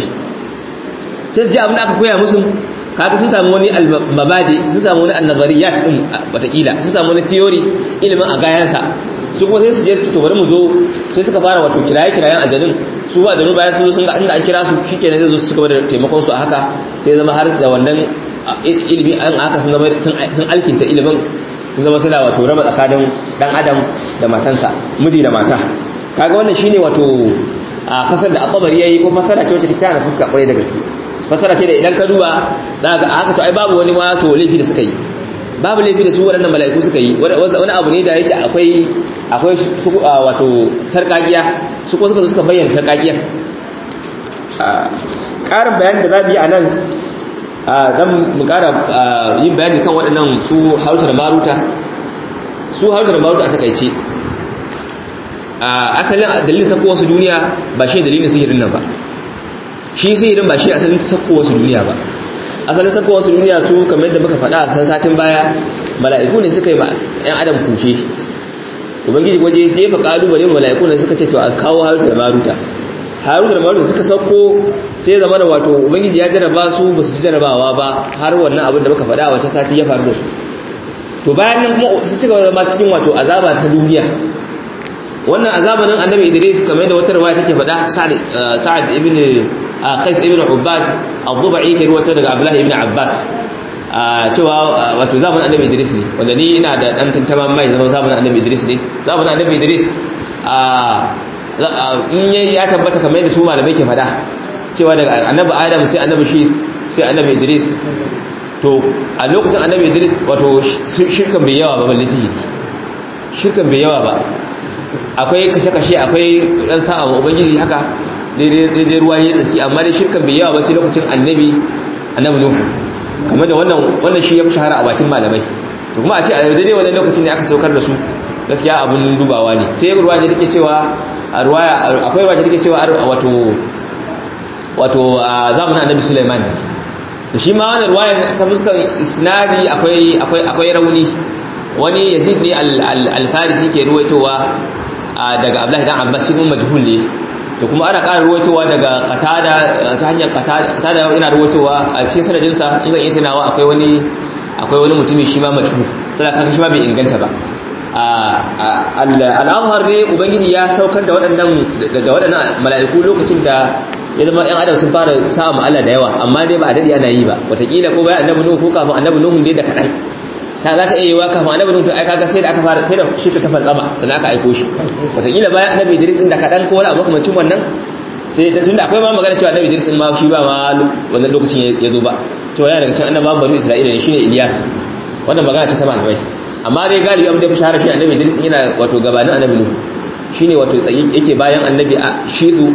sai su ji abin da aka koya musu kaga sun samu wani mabadi sun samu wani annazariyat din watakila sun samu wani theory ilimin a gayansa su kuma sai su je su to bari mu zo sai suka fara wato kiraye kirayen ajalin su ba da mu bayan su sun ga inda an kira su shikenan zai zo su cigaba da taimakon su a haka sai zama har da wannan ilimi an haka sun zama sun alkinta ilimin sun zama suna wato raba tsakanin dan adam da matansa miji da mata kaga wannan shine wato a fasar da akabari yayi ko fasara ce wacce take tana fuska kwarai da gaske fasara ce da idan ka duba za ka haka to ai babu wani ma to laifi da suka yi babu laifi da su waɗannan mala'iku suka yi wani abu ne da yake akwai akwai su wato sarkakiya su ko suka zo suka bayyana sarkakiyar ƙarin bayanin da za mu yi a nan zan mu ƙara yin bayani kan waɗannan su hausa da maruta su hausa da maruta a takaice asalin dalilin sako wasu duniya ba shi dalilin sihirin nan ba shi sihirin ba shi asalin sako wasu duniya ba asalin sako wasu duniya su kamar yadda muka faɗa a san satin baya mala'iku ne suka yi ma 'yan adam kushe ubangiji waje jefa kalubale mala'iku ne suka ce to a kawo haruta da maruta haruta da maruta suka sauko sai zama da wato ubangiji ya jarraba su ba su jarrabawa ba har wannan abin da muka faɗa a wata sati ya faru da su to bayan nan kuma sun ci gaba zama cikin wato azaba ta duniya wannan azabanin annabi idris kamar yadda wata riwaya take faɗa sa'ad ibn qais ibn ubad az-zubai ke ruwata daga abdullahi ibn abbas cewa wato zamanin annabi idris ne wanda ni ina da dan tantaman mai zama zamanin annabi idris ne zamanin annabi idris in ya tabbata kamar yadda su malamai ke faɗa cewa daga annabi adam sai annabi shi sai annabi idris to a lokacin annabi idris wato shirkan bai yawa ba balle sihiri shirkan bai yawa ba akwai kashe-kashe akwai ɗan sa'a wa ubangiji haka daidai ruwa ya tsaki amma dai shirkan bai yawa ba sai lokacin annabi annabi nuhu kamar da wannan wannan shi ya fi shahara a bakin malamai to kuma a ce a daidai wannan lokacin ne aka saukar da su gaskiya abun dubawa ne sai ruwa ne take cewa a ruwaya akwai ruwa take cewa wato wato a zamanin annabi Sulaiman to shi ma wannan ruwaya ta fuskar isnadi akwai akwai akwai rauni wani yazid ne al-farisi ke ruwaitowa daga abdullahi dan abbas shi mun majhul ne to kuma ana ƙara ruwaitowa daga qatada ta hanyar qatada qatada yana ruwaitowa a cikin sanadin sa in zan iya tunawa akwai wani akwai wani mutumi shi ma majhu sai kaga shi ma bai inganta ba al-azhar ne ubangiji ya saukar da waɗannan da waɗannan mala'iku lokacin da ya zama yan adam sun fara samun Allah da yawa amma dai ba a dade ana yi ba wataƙila ko bayan annabi nuhu ko kafin annabi nuhu dai da kaɗan ta za ta iya yiwa kafin annabi nuhu ai kaga sai da aka fara sai da shi ta tafa tsama sannan aka aiko shi wataƙila bayan annabi idris din da kaɗan ko wani abu makamancin wannan sai da tunda akwai ma magana cewa annabi idris din ma shi ba ma wannan lokacin ya zo ba cewa yana daga cikin annabawan banu isra'ila ne shine ilyas wannan magana ce ta malamai amma dai galibi abin da ya fi shahara shi annabi idris yana wato gabanin annabi nuhu shine wato yake bayan annabi a shizu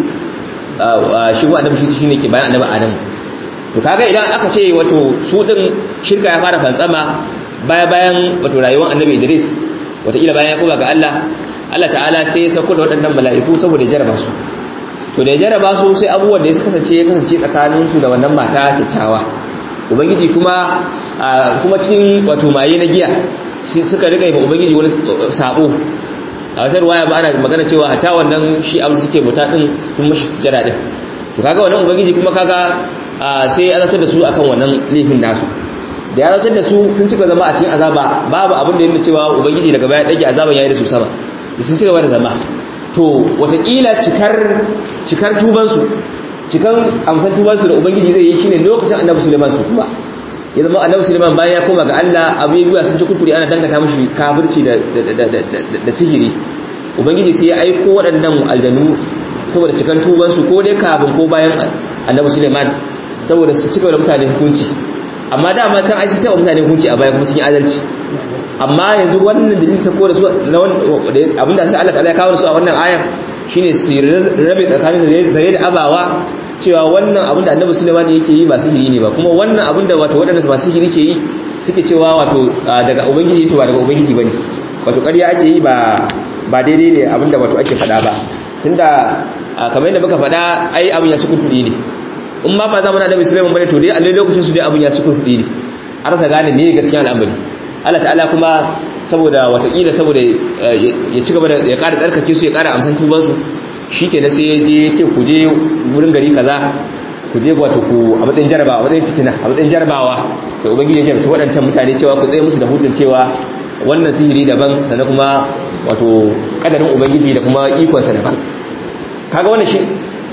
shi wa annabi shi shine ke bayan annabi Adam to kaga idan aka ce wato su din shirka ya fara fantsama baya bayan wato rayuwar annabi Idris wataƙila bayan ya koma ga Allah Allah ta'ala sai ya sauko da waɗannan mala'iku saboda jaraba su to da ya jaraba su sai abubuwan da ya kasance ya kasance tsakanin su da wannan mata kyakkyawa ubangiji kuma kuma cikin wato maye na giya suka rika yi ubangiji wani sabo a wata ruwaya ba ana magana cewa hatta wannan shi abin da suke bauta din sun mashi sujada din to kaga wannan ubangiji kuma kaga sai ya azabtar da su akan wannan laifin nasu da ya azabtar da su sun cika zama a cikin azaba babu abin da yake cewa ubangiji daga baya dage azaban yayi da su sama da sun cika da zama to watakila cikar cikar tuban su cikan amsan tuban su da ubangiji zai yi shine lokacin annabi Sulaiman su kuma ya zama annabi Sulaiman bayan ya koma ga Allah abubuwa sun ci kurkuri ana dangata mishi kafirci da da sihiri ubangiji sai ya aiko waɗannan aljanu saboda cikan tuban su ko dai kafin ko bayan annabi Sulaiman saboda su cika da mutane hukunci amma dama can ai sun taɓa mutane hukunci a baya kuma sun yi adalci amma yanzu wannan dalilin sako da su abinda sai Allah ta'ala ya kawo su a wannan ayar shine su rabe tsakanin zare da abawa cewa wannan abin da annabi Sulaiman yake yi ba sihiri ne ba kuma wannan abin da wato waɗanda ba sihiri ke yi suke cewa wato daga ubangiji to ba daga ubangiji bane wato ƙarya ake yi ba ba daidai ne abin da wato ake faɗa ba tunda kamar yadda muka faɗa ai abin ya ci kurkuɗi ne in ma ba zamanin annabi Sulaiman bane to dai a lokacin su dai abin ya ci kurkuɗi ne a rasa gane ne gaskiya al'amari Allah ta'ala kuma saboda watakila saboda ya ci gaba da ya ƙara tsarkake su ya ƙara amsan tubansu shi ke na sai ya je ya ce ku je wurin gari kaza ku je wato ku a matsayin jarabawa a matsayin fitina a matsayin jarabawa da ubangiji ya jarabta waɗancan mutane cewa ku tsaye musu da hutun cewa wannan sihiri daban sannan kuma wato kadarin ubangiji da kuma ikonsa daban kaga wannan shi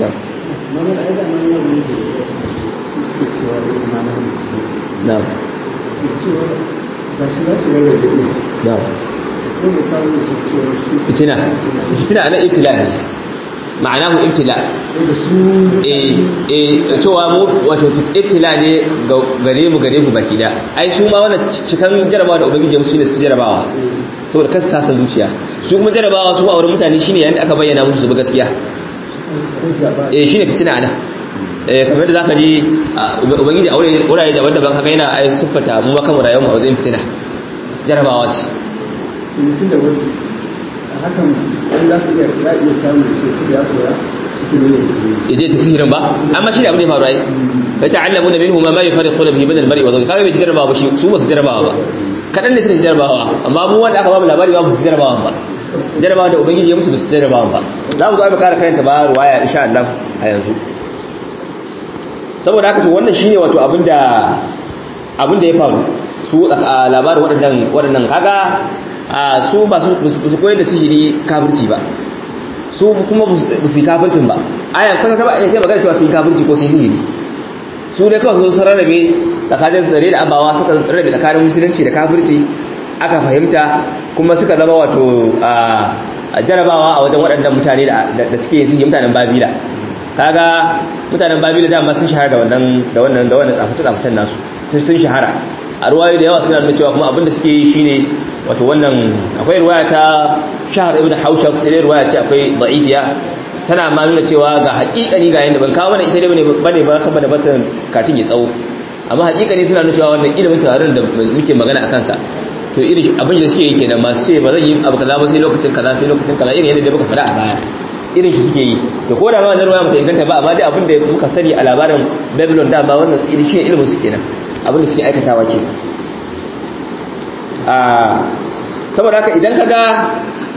na'am na'am fitina fitina ana ibtila ne ma'anahu ibtila eh eh cewa mu wato ibtila ne gare mu gare ku baki da ai su ma wannan cikan jarabawa da ubangiji musu ne su jarabawa saboda kasu sasa zuciya su kuma jarabawa su a wurin mutane shine yayin da aka bayyana musu su gaskiya eh shine fitina ana eh kamar da zaka ji ubangiji a wurare daban-daban haka yana ai siffata mu maka mu rayuwar mu a wajen fitina jarabawa ce mutum da wani hakan an za su iya za iya samun ce su ya koya cikin ne ya je ta sihirin ba amma shi ne abin da ya faru ai fa ta'allamu da minhu ma ma yufariquna bihi bainal mar'i wa zawji kaga bai ci jarabawa ba shi su ba su jarabawa ba kadan ne suka ci jarabawa amma mu wanda aka ba mu labari ba su jarabawa ba jarabawa da ubangiji ya musu ba su jarabawa ba za mu zo mu kara karanta ba ruwaya insha Allah a yanzu saboda haka to wannan shine wato abinda abinda ya faru su a labarin waɗannan waɗannan kaga su ba su koyar da sihiri kafirci ba su kuma ba su yi kafircin ba ayan kwata ta ba a yi magana cewa su yi kafirci ko su yi sihiri su dai kawai sun rarrabe tsakanin zare da abawa suka rarrabe tsakanin musulunci da kafirci aka fahimta kuma suka zama wato jarabawa a wajen waɗannan mutane da suke yin sihiri mutanen babila kaga mutanen babila dama sun shahara da wannan da wannan da wannan tsaface-tsafacen nasu sun shahara a ruwayo da yawa suna nuna cewa kuma abinda suke yi shine wato wannan akwai ruwaya ta shahar ibn haushab sai dai ruwaya ce akwai da'ifiya tana ma nuna cewa ga haƙiƙani ga yanda ban kawo mana ita dai bane bane ba saboda basan katin ya tsawo amma haƙiƙani suna nuna cewa wannan ilimin tawarin da muke magana akan sa to irin abin da suke yi kenan masu ce ba zan yi abu kaza ba sai lokacin kaza sai lokacin kaza irin yadda muka faɗa a baya irin shi suke yi to ko da ma wannan ruwaya mata inganta ba amma dai abin da muka sani a labarin babylon da ba wannan irin shi ilimin su kenan abin da suke aikatawa ke saboda haka idan ka ga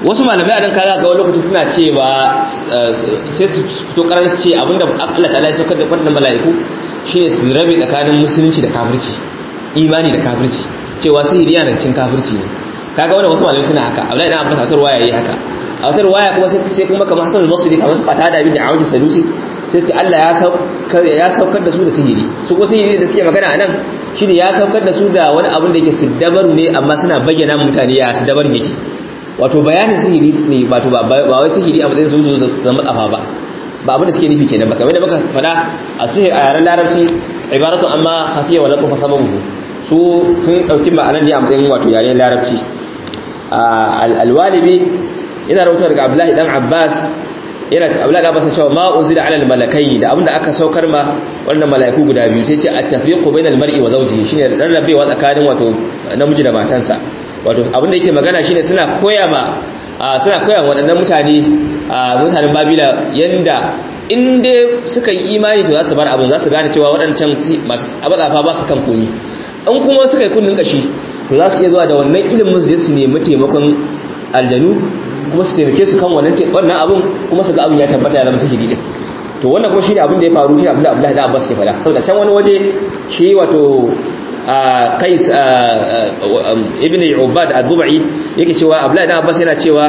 wasu malamai a nan kaza ga wani lokaci suna cewa sai su fito karar su ce abinda Allah ta'ala ya saukar da wannan mala'iku shine su rabe tsakanin musulunci da kafirci imani da kafirci cewa sihiri yana cikin kafirci ne kaga wannan wasu malamai suna haka Abdullahi dan Abbas a waya yayi haka a wata waya kuma sai kuma kamar Hassan al-Basri kamar su fata da abin da Awji Sadusi sai su Allah ya saukar ya saukar da su da sihiri su ko sihiri da suke magana anan shine ya saukar da su da wani abin da yake siddabaru ne amma suna bayyana mutane ya siddabarin yake wato bayanin sihiri ne wato ba wai sihiri a matsayin su zo zama tsafa ba ba abin da suke nufi kenan ba kamar da muka faɗa a sihiri a yaren larabci ibaratu amma hafiya wa laqufa sababu su sun dauki ma'anar ne a matsayin wato yaren larabci alwalibi yana rawatar daga Abdullahi dan Abbas yana ta Abdullahi Abbas cewa ma unzila ala almalakai da abinda aka saukar ma wannan malaiku guda biyu sai ce at-tafriqu bainal mar'i wa zawjihi shine rarrabewa tsakanin wato namiji da matansa wato abinda yake magana shine suna koya ma suna koya waɗannan mutane mutanen Babila yanda in dai suka yi imani to za su bar abin za su gane cewa waɗancan masu abazafa ba su kan komi in kuma suka yi kunnin kashi to za su iya zuwa da wannan ilimin zai su nemi taimakon aljanu kuma su taimake su kan wannan wannan abun kuma su ga abin ya tabbata ya zama sihiri din to wannan kuma shine abin da ya faru shi Abdullahi Abdullahi da Abbas ke fada saboda can wani waje shi wato Qais ibn Ubad ad-Dubai yake cewa Abdullahi da Abbas yana cewa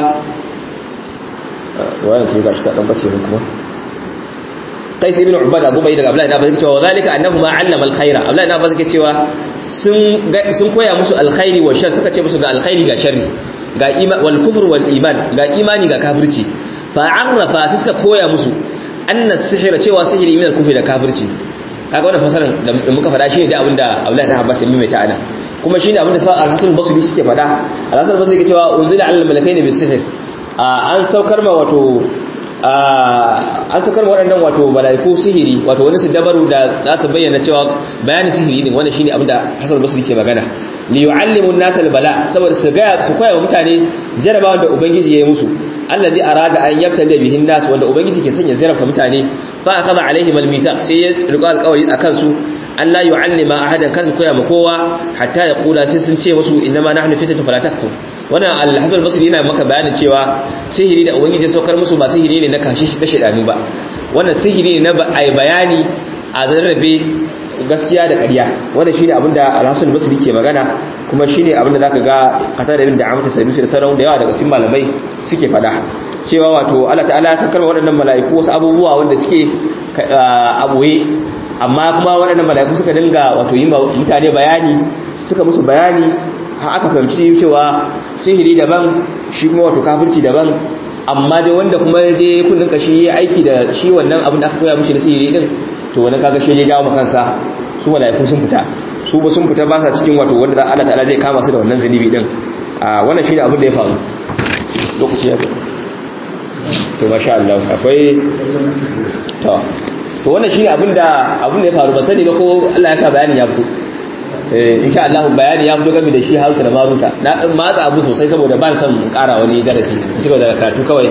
wannan ce gashi ta dan bace mun kuma Qais ibn Ubad ad-Dubai daga Abdullahi da Abbas yake cewa zalika annahu ma 'allama al-khaira Abdullahi da Abbas yake cewa sun sun koya musu alkhairi wa shar suka ce musu ga alkhairi ga sharri ga wal kufr wal iman ga imani ga kafirci fa arrafa sai suka koya musu anna sihira cewa sihiri min al kufri da kafirci kaga wannan fasaran da muka faɗa shine da abinda Abdullahi da Abbas ya mai ana kuma shine abinda sa al-Hasan al-Basri suke faɗa al-Hasan al-Basri yake cewa unzila al malakaini bis sihr an saukar ma wato an saukar waɗannan wato malaiku sihiri wato wani su dabaru da za su bayyana cewa bayanin sihiri ne wannan shine abinda Hasan al-Basri ke magana li yu'allimu an-nasa al-bala saboda su ga su koya wa mutane jarabawan da ubangiji ya yi musu allazi arada an yabtali bihi an-nas wanda ubangiji ke sanya jarabta mutane fa akhadha alaihim al-mithaq sai ya rika alƙawari akan su Allah yu'allima ahadan kasu koya ma kowa hatta ya kula sai sun ce musu innama nahnu fitatu fala takfur wannan al-hasan al-basri yana maka bayanin cewa sihiri da ubangiji ya saukar musu ba sihiri ne na kashe shi da shedanu ba wannan sihiri ne na bayani a zarrabe gaskiya da ƙarya wannan shine abinda al-hasan al-basri ke magana kuma shine abinda zaka ga kata da bin da amata sanusi da sauran da yawa daga cikin malamai suke fada cewa wato Allah ta'ala ya sakar waɗannan mala'iku wasu abubuwa wanda suke aboye amma kuma waɗannan mala'iku suka dinga wato yi mutane bayani suka musu bayani har aka fahimci cewa sihiri daban shi kuma wato kafirci daban amma dai wanda kuma ya je kundin kashi ya aiki da shi wannan abin da aka koya mishi na sihiri din to wani kaga shi ya jawo kansa su mala'iku sun fita su ba sun fita ba sa cikin wato wanda za Allah ta'ala zai kama su da wannan zunubi din a wannan shine abin da ya faru lokaci ya to masha Allah akwai to to wannan shine abin da abin da ya faru ba sani ba ko Allah ya sa bayanin ya fito eh insha Allah bayani ya fito game da shi Hausa da Maruta na dan matsa abu sosai saboda ban san mun ƙara wani darasi shi daga karatu kawai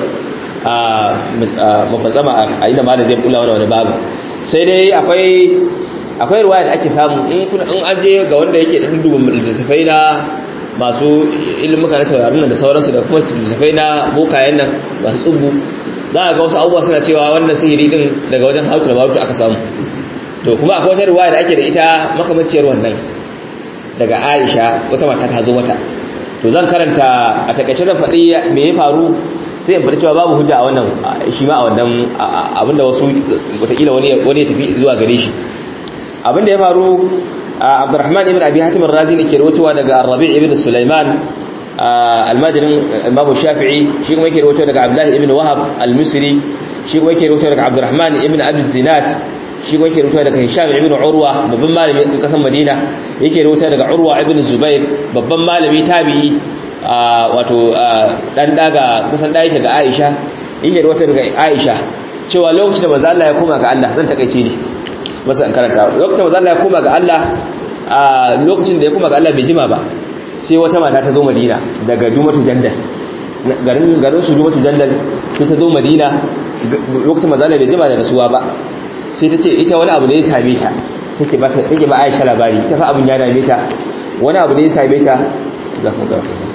a mafatsama a inda malam zai kula wani babu sai dai akwai akwai ruwaya da ake samu in kun an aje ga wanda yake dan duba littattafai na masu ilimuka na taurarin da sauransu da kuma littattafai na bokayen nan masu tsubu za a ga wasu abubuwa suna cewa wannan sihiri din daga wajen hausa da barutu aka samu to kuma akwai wata ruwaya da ake da ita makamaciyar wannan daga aisha wata mata ta zo mata to zan karanta a takaice zan faɗi me ya faru sai in faɗi cewa babu hujja a wannan shi ma a wannan abinda wasu watakila wani ya tafi zuwa gare shi abinda ya faru abdurrahman ibn abi hatim razi ne ke rawaitowa daga rabi' ibn sulaiman almajirin babu shafi'i shi kuma yake rawaitowa daga abdullahi ibn wahab al-misri shi kuma yake rawaitowa daga abdurrahman ibn abi zinat shi kuma yake rawaitowa daga hisham ibn urwa babban malami kasan madina yake rawaitowa daga urwa ibn zubair babban malami tabi'i wato dan daga kusan da yake ga Aisha yake wata daga Aisha cewa lokacin da manzo Allah ya koma ga Allah zan takeice ni masa an karanta lokacin da manzo Allah ya koma ga Allah a lokacin da ya koma ga Allah bai jima ba sai wata mata ta zo Madina daga Jumatu Jandal garin garin su Jumatu Jandal sai ta zo Madina lokacin manzo Allah bai jima da rasuwa ba sai ta ce ita wani abu ne ya same ta take ba take ba Aisha labari ta fa abun ya dame ta wani abu ne ya same ta za ku ga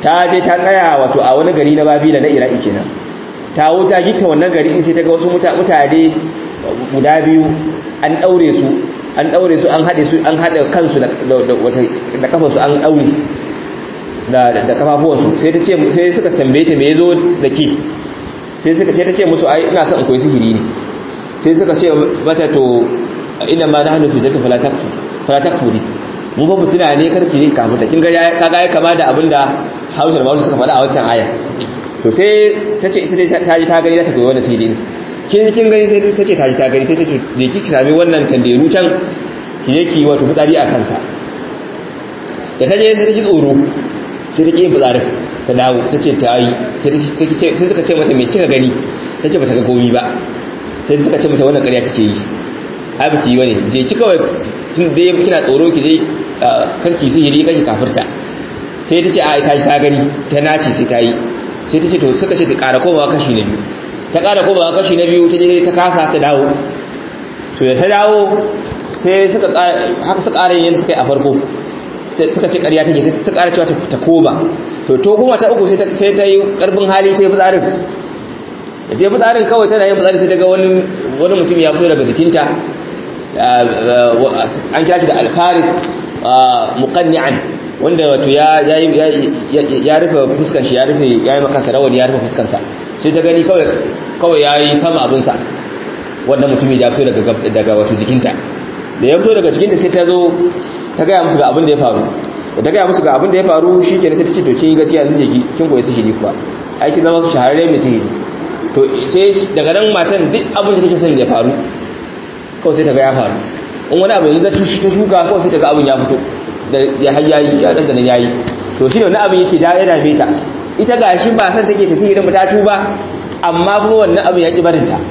ta je ta tsaya wato a wani gari na babila na iraki kenan ta wuta gita wannan gari in sai ta ga wasu mutane guda biyu an daure su an daure su an hade su an hada kansu da da kafansu an daure da da kafafuwansu sai ta ce sai suka tambaye ta me yazo da ki sai suka ce ta ce musu ai ina son in koyi sihiri ne sai suka ce mata to ina ma nahnu fi zati fala takfu fala takfuri mu ba mutuna ne karki ne kafin ta kin ga kaga ya kama da abinda Hausa da Bahaushe suka faɗa a wancan aya to sai ta ce ita dai ta ji ta gani za ta koyi wannan sihiri ne kin kin gani sai ta ce ta ji ta gani sai ta ce je ki sami wannan tanderu can ki je ki wato fitsari a kansa da ta je sai ta ji tsoro sai ta ƙi yin fitsarin ta dawo ta ce ta yi sai suka ce mata mai kika gani ta ce ba ta ga komi ba sai suka ce mata wannan ƙarya kake yi ai ba ki yi wani je ki kawai tun da ya kina tsoro ki je karki sihiri kake kafirta sai ta ce a ita ta gani ta nace sai ta yi sai ta ce to suka ce ta ƙara komawa kashi na biyu ta ƙara komawa kashi na biyu ta je ta kasa ta dawo to da ta dawo sai suka haka suka ƙara yin suka yi a farko suka ce ƙarya take suka ƙara cewa ta koma to to kuma ta uku sai ta yi ƙarfin hali ta yi fitsarin da ta yi fitsarin kawai tana yin fitsarin sai daga wani mutum ya fito daga jikinta an kira shi da alfaris muqanni'an wanda wato ya ya rufe fuskan shi ya rufe ya yi maka rawani ya rufe fuskansa sai ta gani kawai kawai ya yi sama abinsa wannan mutumin ya fito daga wato jikinta da ya fito daga jikinta sai ta zo ta gaya musu ga abin da ya faru da ta gaya musu ga abin da ya faru shi ke sai ta ce to kin gaskiya zan je kin koyi sihiri kuwa aiki zama shahararre mai sihiri to sai daga nan matan duk abin da take son ya faru kawai sai ta ga ya faru in wani abu yanzu ta shuka kawai sai ta ga abin ya fito da ya hayyayi ya dan da yayi to shine wani abin yake da ya dame ta ita gashi ba san take ta sihirin ta tuba amma kuma wannan abin ya ki barin ta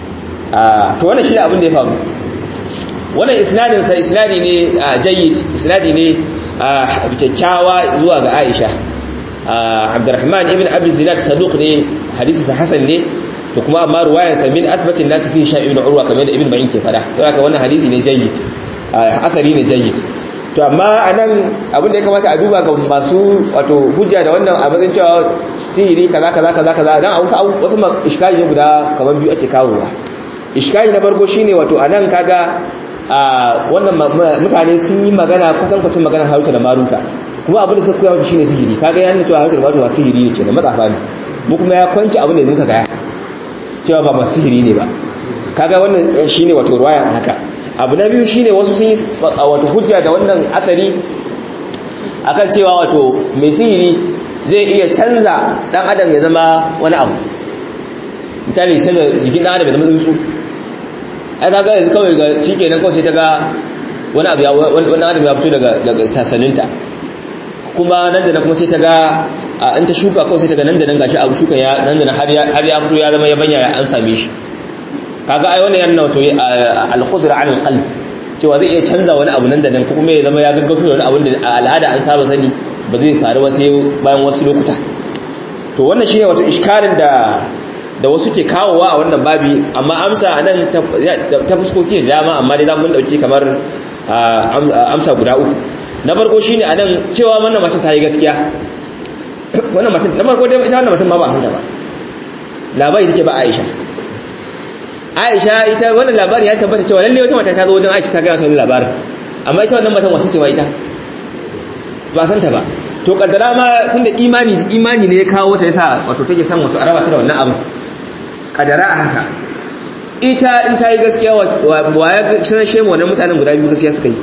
to wannan shine abin da ya faru wannan isnadin sa isnadi ne jayyid isnadi ne kyakkyawa zuwa ga Aisha Abdurrahman ibn Abi Zinad saduq ne hadisi sa hasan ne to kuma amma ruwayar sa min athbatin nas fi sha ibn Urwa kamar da Ibn Ma'in ke fada to haka wannan hadisi ne jayyid akari ne jayyid to amma anan abin da ya kamata a duba ga masu wato hujja da wannan a matsayin cewa sihiri kaza kaza kaza kaza dan a wasu wasu iskali ne guda kamar biyu ake kawowa iskali na farko shine wato anan kaga a wannan mutane sun yi magana kusan kwacin magana haruta da maruta kuma abin da suka koya masa shine sihiri kaga yana cewa haruta da maruta ba sihiri ne kenan matsafa ne mu kuma ya kwanci abin da muka gaya cewa ba masu sihiri ne ba kaga wannan shine wato ruwaya haka abu na biyu shine wasu sun yi wato hujja da wannan asari akan cewa wato mai sihiri zai iya canza dan adam ya zama wani abu misali canza jikin dan adam ya zama tsuntsu ai kaga yanzu kawai ga shikenan kawai sai ta ga wani abu ya wani adam ya fito daga daga sasaninta kuma nan da nan kuma sai ta ga in ta shuka kawai sai ta ga nan da nan gashi abu shuka ya nan da nan har ya har ya fito ya zama yabanya ya an same shi kaga ai wannan yana wato al-khudra 'ala al-qalb cewa zai iya canza wani abu nan da nan kuma ya zama ya gaggauto da wani abu da al'ada an saba sani ba zai faru ba sai bayan wasu lokuta to wannan shine wato iskalin da da wasu ke kawowa a wannan babi amma amsa anan ta fuskoki da dama amma dai za mu dauki kamar amsa guda uku na farko shine anan cewa wannan matan ta yi gaskiya wannan matan na farko dai ita wannan matan ma ba san ta ba labari take ba Aisha Aisha ita wannan labari ya tabbata cewa lalle wata mata ta zo wajen Aisha ta ga wannan labarin amma ita wannan matan wace ce wa ita ba san ta ba to kaddara ma tunda imani imani ne ya kawo ta yasa wato take san wato araba ta da wannan abu kaddara a haka ita in ta yi gaskiya wa ya sanar shemu wannan mutanen guda biyu gaskiya suka yi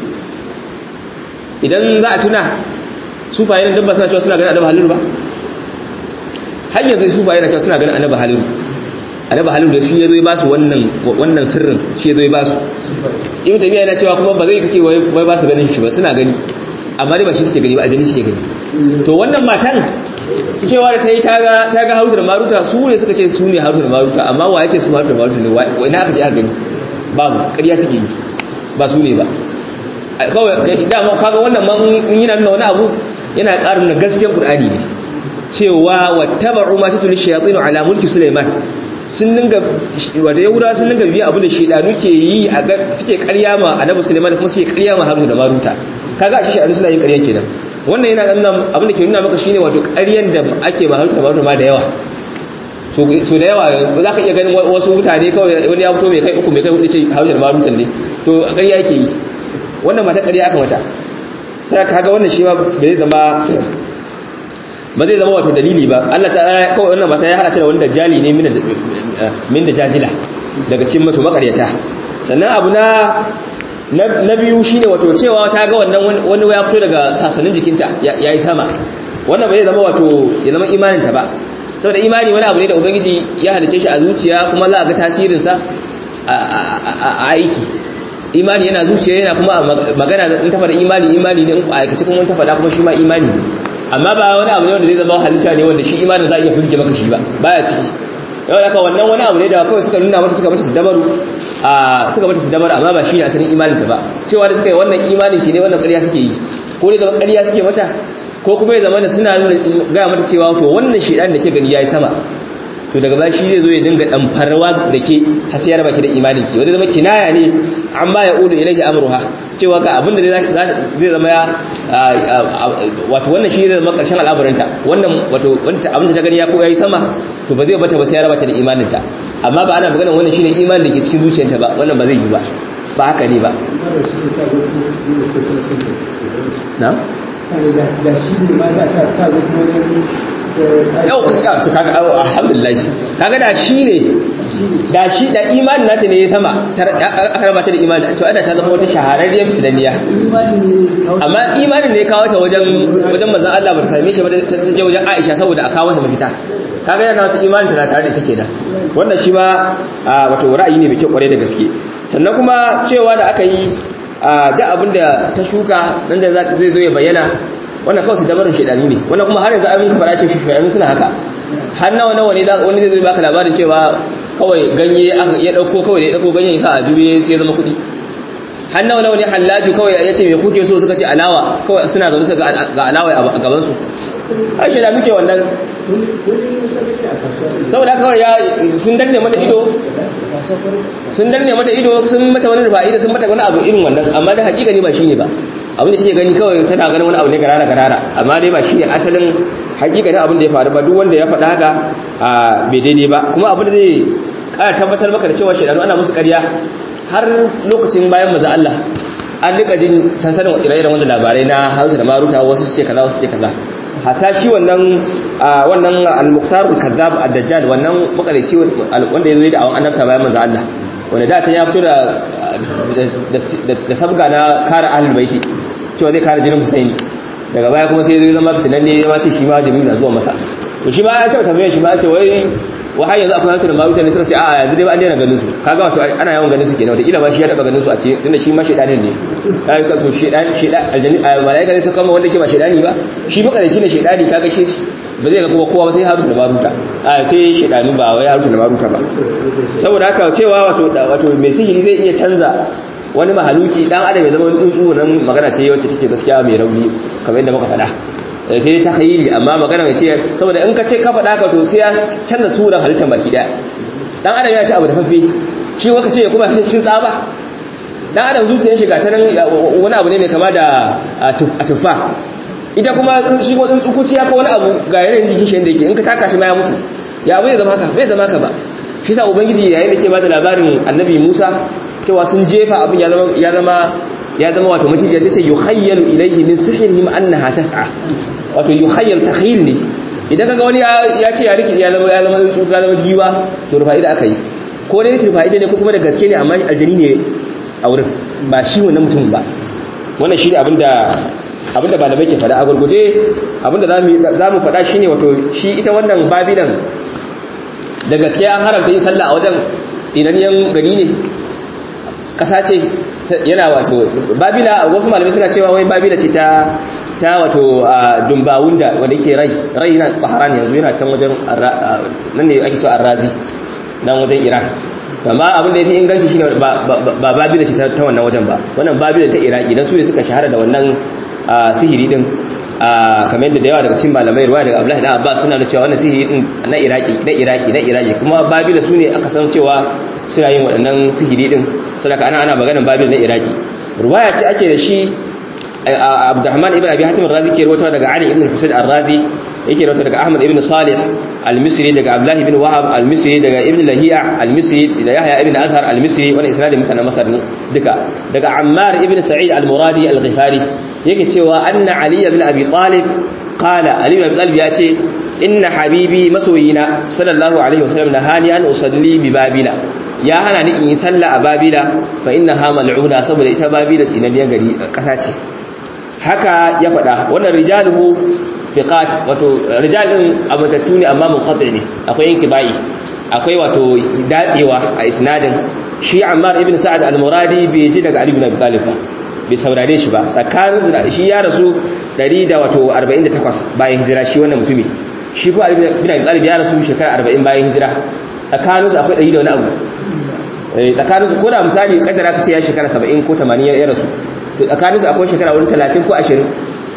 idan za a tuna sufaye nan dabba suna cewa suna ganin annabi halilu ba har yanzu sufaye na cewa suna ganin annabi halilu annabi halilu da shi ya zo ya ba su wannan wannan sirrin shi ya zo ya ba su ibn tabiya yana cewa kuma ba zai kace wai ba su ganin shi ba suna gani amma dai ba shi suke gani ba ajali suke gani to wannan matan cewa da ta yi ta ga haruta da maruta su ne suka ce su ne haruta da maruta amma wa ya ce su haruta da maruta ne wai na aka je aka gani babu ƙarya suke yi ba su ne ba kawai dama kaga wannan ma in yana nuna wani abu yana ƙara nuna gaskiyar qur'ani ne cewa wattaba'u ma tatul shayatin ala mulki sulaiman sun dinga wanda yahuda sun dinga biya abu da shedanu ke yi a suke ƙarya ma annabi sulaiman kuma suke ƙarya ma haruta da maruta kaga a shi shedanu suna yin ƙarya kenan wannan yana nuna abin da ke nuna maka shine wato ƙaryan da ake ba harkar ba ma da yawa so da yawa za ka iya ganin wasu mutane kawai wani ya fito mai kai uku mai kai hudu ce hausar marutan ne to ƙarya yake yi wannan mata ƙarya aka mata sai ka ga wannan shi ma ba zai zama ba zai zama wato dalili ba Allah ta kawai wannan mata ya hada ta da wanda jali ne min da jajila daga cikin mato makaryata sannan abu na na biyu shine wato cewa ta ga wannan wani ya fito daga sasanin jikinta yayi sama wannan ba zai zama wato ya zama imanin ta ba saboda imani wani abu ne da ubangiji ya halice shi a zuciya kuma za a ga tasirinsa a aiki imani yana zuciya yana kuma magana in ta faɗa imani imani ne in aikace kuma ta faɗa kuma shi ma imani ne amma ba wani abu ne wanda zai zama halitta ne wanda shi imanin za a iya fuske maka shi ba baya ciki yau da wannan wani abu ne da kawai suka nuna mata suka mata su dabaru a suka mata su dabaru amma ba shi ne asalin imanin ta ba cewa da suka yi wannan imanin ki ne wannan ƙarya suke yi ko ne zama ƙarya suke mata ko kuma ya zama da suna nuna gaya mata cewa to wannan shedan da ke gani yayi sama to daga baya shi zai zo ya dinga dan farwa da ke hasiyar baki da imanin ki wanda zama kinaya ne amma ya ulu ilaihi amruha cewa ga abinda zai zai zama ya wato wannan shi zai zama karshen al'amuranta wannan wato wanda abinda ta gani ya ko yayi sama to ba zai bata ba sai ya rabata da imanin ta amma ba ana magana wannan shine imanin da ke cikin zuciyarta ba wannan ba zai yi ba ba haka ne ba na da shi ne ma za a sa kuma yau su kaga alhamdulillah kaga da shi ne da shi da imanin nata ne ya sama aka rabata da imanin to ana ta zama wata shahararriyar fitanniya amma imanin ne ya kawo ta wajen wajen manzon Allah ba ta same shi ba ta je wajen Aisha saboda a kawo mata mafita kaga yana wata imanin ta na tare da ita kenan wannan shi ma wato ra'ayi ne mai kyau kware da gaske sannan kuma cewa da aka yi da abin da ta shuka nan da zai zo ya bayyana wannan kawai su dabarin shaidani ne wannan kuma har yanzu abin ka fara ce shaidani suna haka har nawa nawa ne wani zai zo baka labarin cewa kawai ganye ya dauko kawai da ya dauko ganyen sa a juye sai ya zama kuɗi har nawa nawa ne hallaju kawai ya ce me kuke so suka ce alawa kawai suna zaune suka ga alawa a gaban su ai shaida muke wannan saboda kawai ya sun danne mata ido sun danne mata ido sun mata wani rufa'ida sun mata wani abu irin wannan amma da hakika ne ba shine ba abin da take gani kawai tana ganin wani abu ne garara garara amma dai ba shine asalin hakika ne abin da ya faru ba duk wanda ya faɗa haka a bai daidai ba kuma abin da zai ƙara tabbatar maka da cewa shaidanu ana musu ƙarya har lokacin bayan maza Allah an rika jin sansanin ire-iren wanda labarai na hausa da maruta wasu ce kaza wasu ce kaza hatta shi wannan wannan al-muqtar al-kadhab ad-dajjal wannan makarici wanda yazo da awan annabta bayan manzo Allah wanda da ta ya fito da da sabga na kare ahlul baiti cewa zai kare jinin Husaini daga baya kuma sai zai zama fitinan ne ya ce shi ma Jibril na zuwa masa to shi ma ya taba tambaye shi ma ya ce wai wa har yanzu akwai hantar maruta ne suka ce a yanzu dai ba an daina ganin su kaga wato ana yawan ganin su kenan wata kila ma shi ya taba ganin su a cikin tunda shi ma shedanin ne kaga to shedan shedan aljanni malaika ne suka kama wanda ke ba shedani ba shi makarici ne shedani kaga shi ba zai ga kuma kowa ba sai harusu da maruta a sai shedanu ba wai harusu da maruta ba saboda haka cewa wato wato mai sihiri zai iya canza wani mahaluki dan adam ya zama wani tsuntsu nan magana ce wacce take gaskiya mai rauni kamar yadda muka faɗa sai ta khayili amma magana mai ce saboda in ka ce ka faɗa ka to sai ya canza suran halittar baki daya dan adam ya ci abu da fafe shi waka ce kuma cin tsaba dan adam zuciyar shi ga ta nan wani abu ne mai kama da tufa ita kuma shi ko tsukuci ya ka wani abu ga yanayin jikin shi da yake in ka taka shi ma ya mutu ya abu ya zama haka bai zama haka ba shi sa ubangiji yayin da ke ba da labarin annabi musa cewa sun jefa abin ya zama ya zama ya zama wato maciji sai ce yukhayyalu ilayhi min sihrihim annaha tas'a wato yukhayyal takhyil ne idan kaga wani ya ce ya riki ya zama ya zama ya zama giwa to rufa'ida aka yi ko dai rufa'ida ne ko kuma da gaske ne amma aljani ne a wurin ba shi wannan mutum ba wannan shi ne abinda abinda ba da bai ke fada a gurguje abinda za mu fada shi ne wato shi ita wannan babilan da gaske an haramta yin sallah a wajen tsinaniyan gani ne ƙasa ce yana wato babila wasu malamai suna cewa wai babila ce ta ta wato dumbawunda wanda yake rai rai yana baharan yanzu yana can wajen nan ne ake cewa arrazi nan wajen iran amma abin da ya fi inganci shine ba babila ce ta wannan wajen ba wannan babila ta iraki dan su ne suka shahara da wannan sihiri din kamar yadda da yawa daga cikin malamai ruwa daga abdullahi dan abbas suna da cewa wannan sihiri din na iraki na iraki na iraki kuma babila su ne aka san cewa suna yin waɗannan sihiri din sadaka ana ana maganar babil na iraki ruwaya ce ake da shi Abdurrahman ibn Abi Hatim al-Razi ke rawaito daga Ali ibn Husayn al-Razi yake rawaito daga Ahmad ibn Salih al-Misri daga Abdullah ibn Wahab al-Misri daga Ibn Lahiya al-Misri da Yahya ibn Azhar al-Misri wannan isnadin mutanen Masar ne duka daga Ammar ibn Sa'id al-Muradi al-Ghifari yake cewa anna Ali ibn Abi Talib qala Ali ibn Abi Talib ya ce inna habibi masoyina sallallahu alaihi wasallam nahani an usalli bi babila ya hana ni in yi sallah a babila fa innaha mal'una saboda ita babila tsinaniyar gari kasa ce haka ya faɗa wannan rijaluhu fiqat wato rijalin abatattu ne amma munqati ne akwai inkibai akwai wato datsewa a isnadin shi Ammar ibn Sa'ad al-Muradi bai ji daga Ali ibn Abi Talib ba bai saurare shi ba tsakanin shi ya rasu 148 bayan hijira shi wannan mutumi shi ko Ali ibn Abi Talib ya rasu shekara 40 bayan hijira tsakanin su akwai 100 da wani abu eh tsakanin su ko da misali kaddara kace ya shekara 70 ko 80 ya rasu to tsakanin su akwai shekara wani 30 ko 20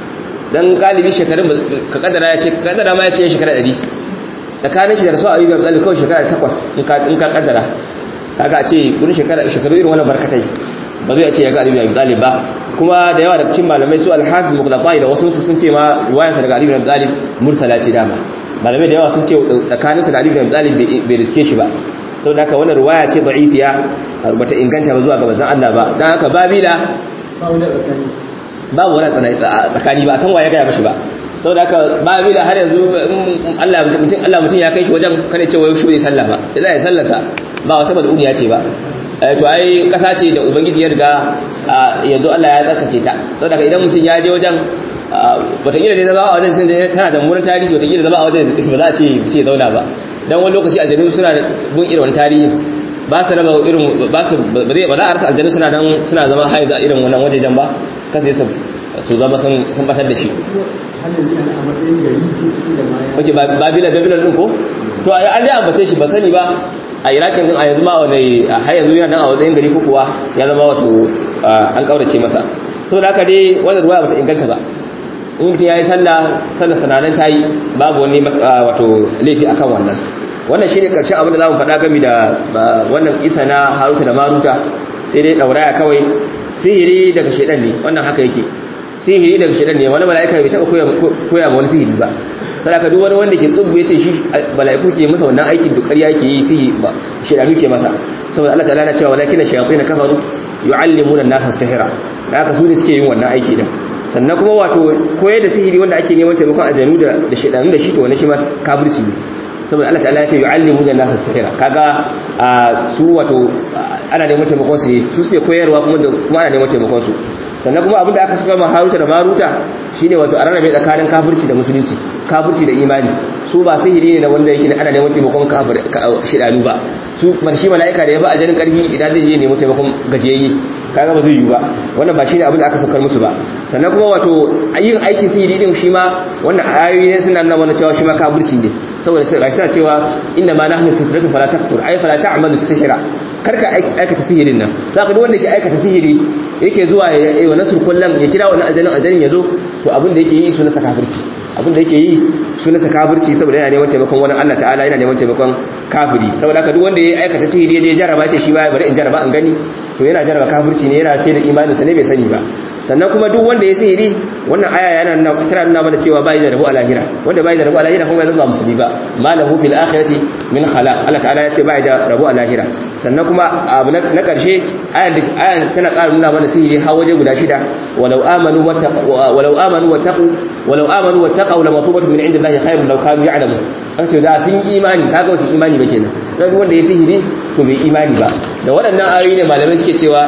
dan galibi shekarun ka kaddara ya ce kaddara ma ya ce shekara 100 tsakanin shi da rasu Ali ibn Abi Talib kawai shekara 8 in ka in ka kaddara kaga a ce gurin shekara shekaru irin wannan barkatai ba zai ce ya ga Ali ibn Abi Talib ba kuma da yawa daga cikin malamai su al-Hafiz Mughlaqai da wasu sun ce ma ruwayarsa daga Ali ibn Abi Talib mursala ce dama malamai da yawa sun ce tsakaninsa da Ali ibn Abi Talib bai riske shi ba saboda haka wannan ruwaya ce da'ifiya bata inganta ba zuwa ga manzon Allah ba dan haka Babila ba wani tsakani babu wani tsakani ba san waye ga mashi ba saboda haka Babila har yanzu Allah mutum Allah mutum ya kai shi wajen kane ce wai shi bai sallah ba idan ya sallata ba wata maduniya ce ba to ai kasa ce da ubangiji ya riga yanzu Allah ya tsarkake ta saboda idan mutum ya je wajen wataƙila dai zama a wajen sun tana da murin tarihi wataƙila zama a wajen ba za a ce mutum ya zauna ba dan wani lokaci aljanu suna bin irin wani tarihi ba su raba irin ba su ba za a rasa aljanu suna dan suna zama haizu a irin wannan wajejen ba kasa su su zama sun sun batar da shi hannun yana a matsayin gari ko da ma ya wace babila babila din ko to an dai ambace shi ba sani ba a irakin din a yanzu ma wani har yanzu yana nan a wajen gari ko kuwa ya zama wato an kaurace masa saboda haka dai wannan ruwaya bata inganta ba in mutum ya yi sallah sallah sananan ta yi babu wani wato laifi akan wannan wannan shine karshen abin da zamu faɗa game da wannan isa na haruta da maruta sai dai dauraya kawai sihiri daga shedan ne wannan haka yake sihiri daga shedan ne wani mala'ika bai taba koya ma wani sihiri ba sadaka duk wani wanda ke tsubu yace shi mala'iku ke masa wannan aikin duk ƙarya ke yi sihiri ba shedanu ke masa saboda Allah ta'ala na cewa walakin shayatin kafaru yu'allimuna an-nasa sihra da haka su ne suke yin wannan aiki din sannan kuma wato koyar da sihiri wanda ake neman taimakon aljanu da da shedanu da shi to wannan shi ma kafirci ne saboda Allah ta'ala ya ce yu'allimuna an-nasa sihra kaga su wato ana neman taimakon su ne su suke koyarwa kuma da kuma ana neman taimakon su sannan kuma abinda aka saka ma Haruta da Maruta shine wato a rarrabe tsakanin kafirci da musulunci kafirci da imani su ba sihiri ne da wanda yake ana neman taimakon kafir shedanu ba su marshi mala'ika da ya ba aljanin karfi idan zai je neman taimakon gajiyayye kaga ba zai yi ba wannan ba shine abin da aka saukar musu ba sannan kuma wato yin aikin sihiri din shi ma wannan ayoyi ne suna nuna mana cewa shi ma kafirci ne saboda sai gashi suna cewa inna ma nahnu fi sirrin fala takfur ay fala ta'malu sihra karka aikata sihirin nan zaka duk wanda ke aikata sihiri yake zuwa ya yi wa nasr kullum ya kira wannan aljanin aljanin yazo to abin da yake yi su nasa kafirci abin da yake yi su nasa kafirci saboda yana neman taimakon wani Allah ta'ala yana neman taimakon kafiri saboda haka duk wanda ya aikata sihiri ya je jaraba ce shi ba bari in jaraba in gani to yana jaraba kafirci ne yana sai da imaninsa ne bai sani ba sannan kuma duk wanda ya sihiri wannan aya yana nuna tana nuna mana cewa bai da rabu a lahira wanda bai da rabu a lahira kuma ya zama musulmi ba malahu fil akhirati min khala Allah ta'ala ya ce bai da rabu a lahira sannan kuma abu na karshe ayan ayan tana ƙara nuna mana sihiri har waje guda shida walau amanu wattaqu walau amanu wattaqu walau amanu wattaqu la matubatu min indillahi khairun law kanu ya'lamun an ce da sun yi imani kaga wasu imani ba kenan dan wanda ya sihiri to bai imani ba da waɗannan ayoyi ne malamai suke cewa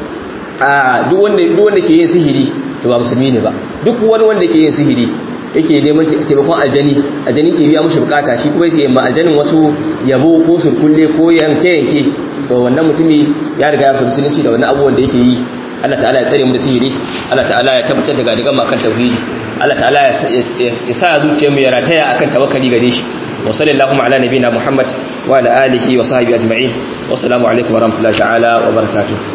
a duk wanda duk wanda ke yin sihiri to ba musulmi ne ba duk wani wanda ke yin sihiri yake neman taimakon aljani aljani ke biya mushi bukata shi kuma yake ma aljanin wasu yabo ko surkulle ko yanke yanke to wannan mutumi ya riga ya fita musulunci da wannan abubuwan da yake yi Allah ta'ala ya tsare mu da sihiri Allah ta'ala ya tabbatar da gadigan akan tauhidi Allah ta'ala ya sa zuciyar mu ya rataya akan tawakkali gare shi wa sallallahu ala nabina muhammad wa ala alihi wa sahbihi ajma'in wa assalamu alaikum wa rahmatullahi ta'ala wa barakatuh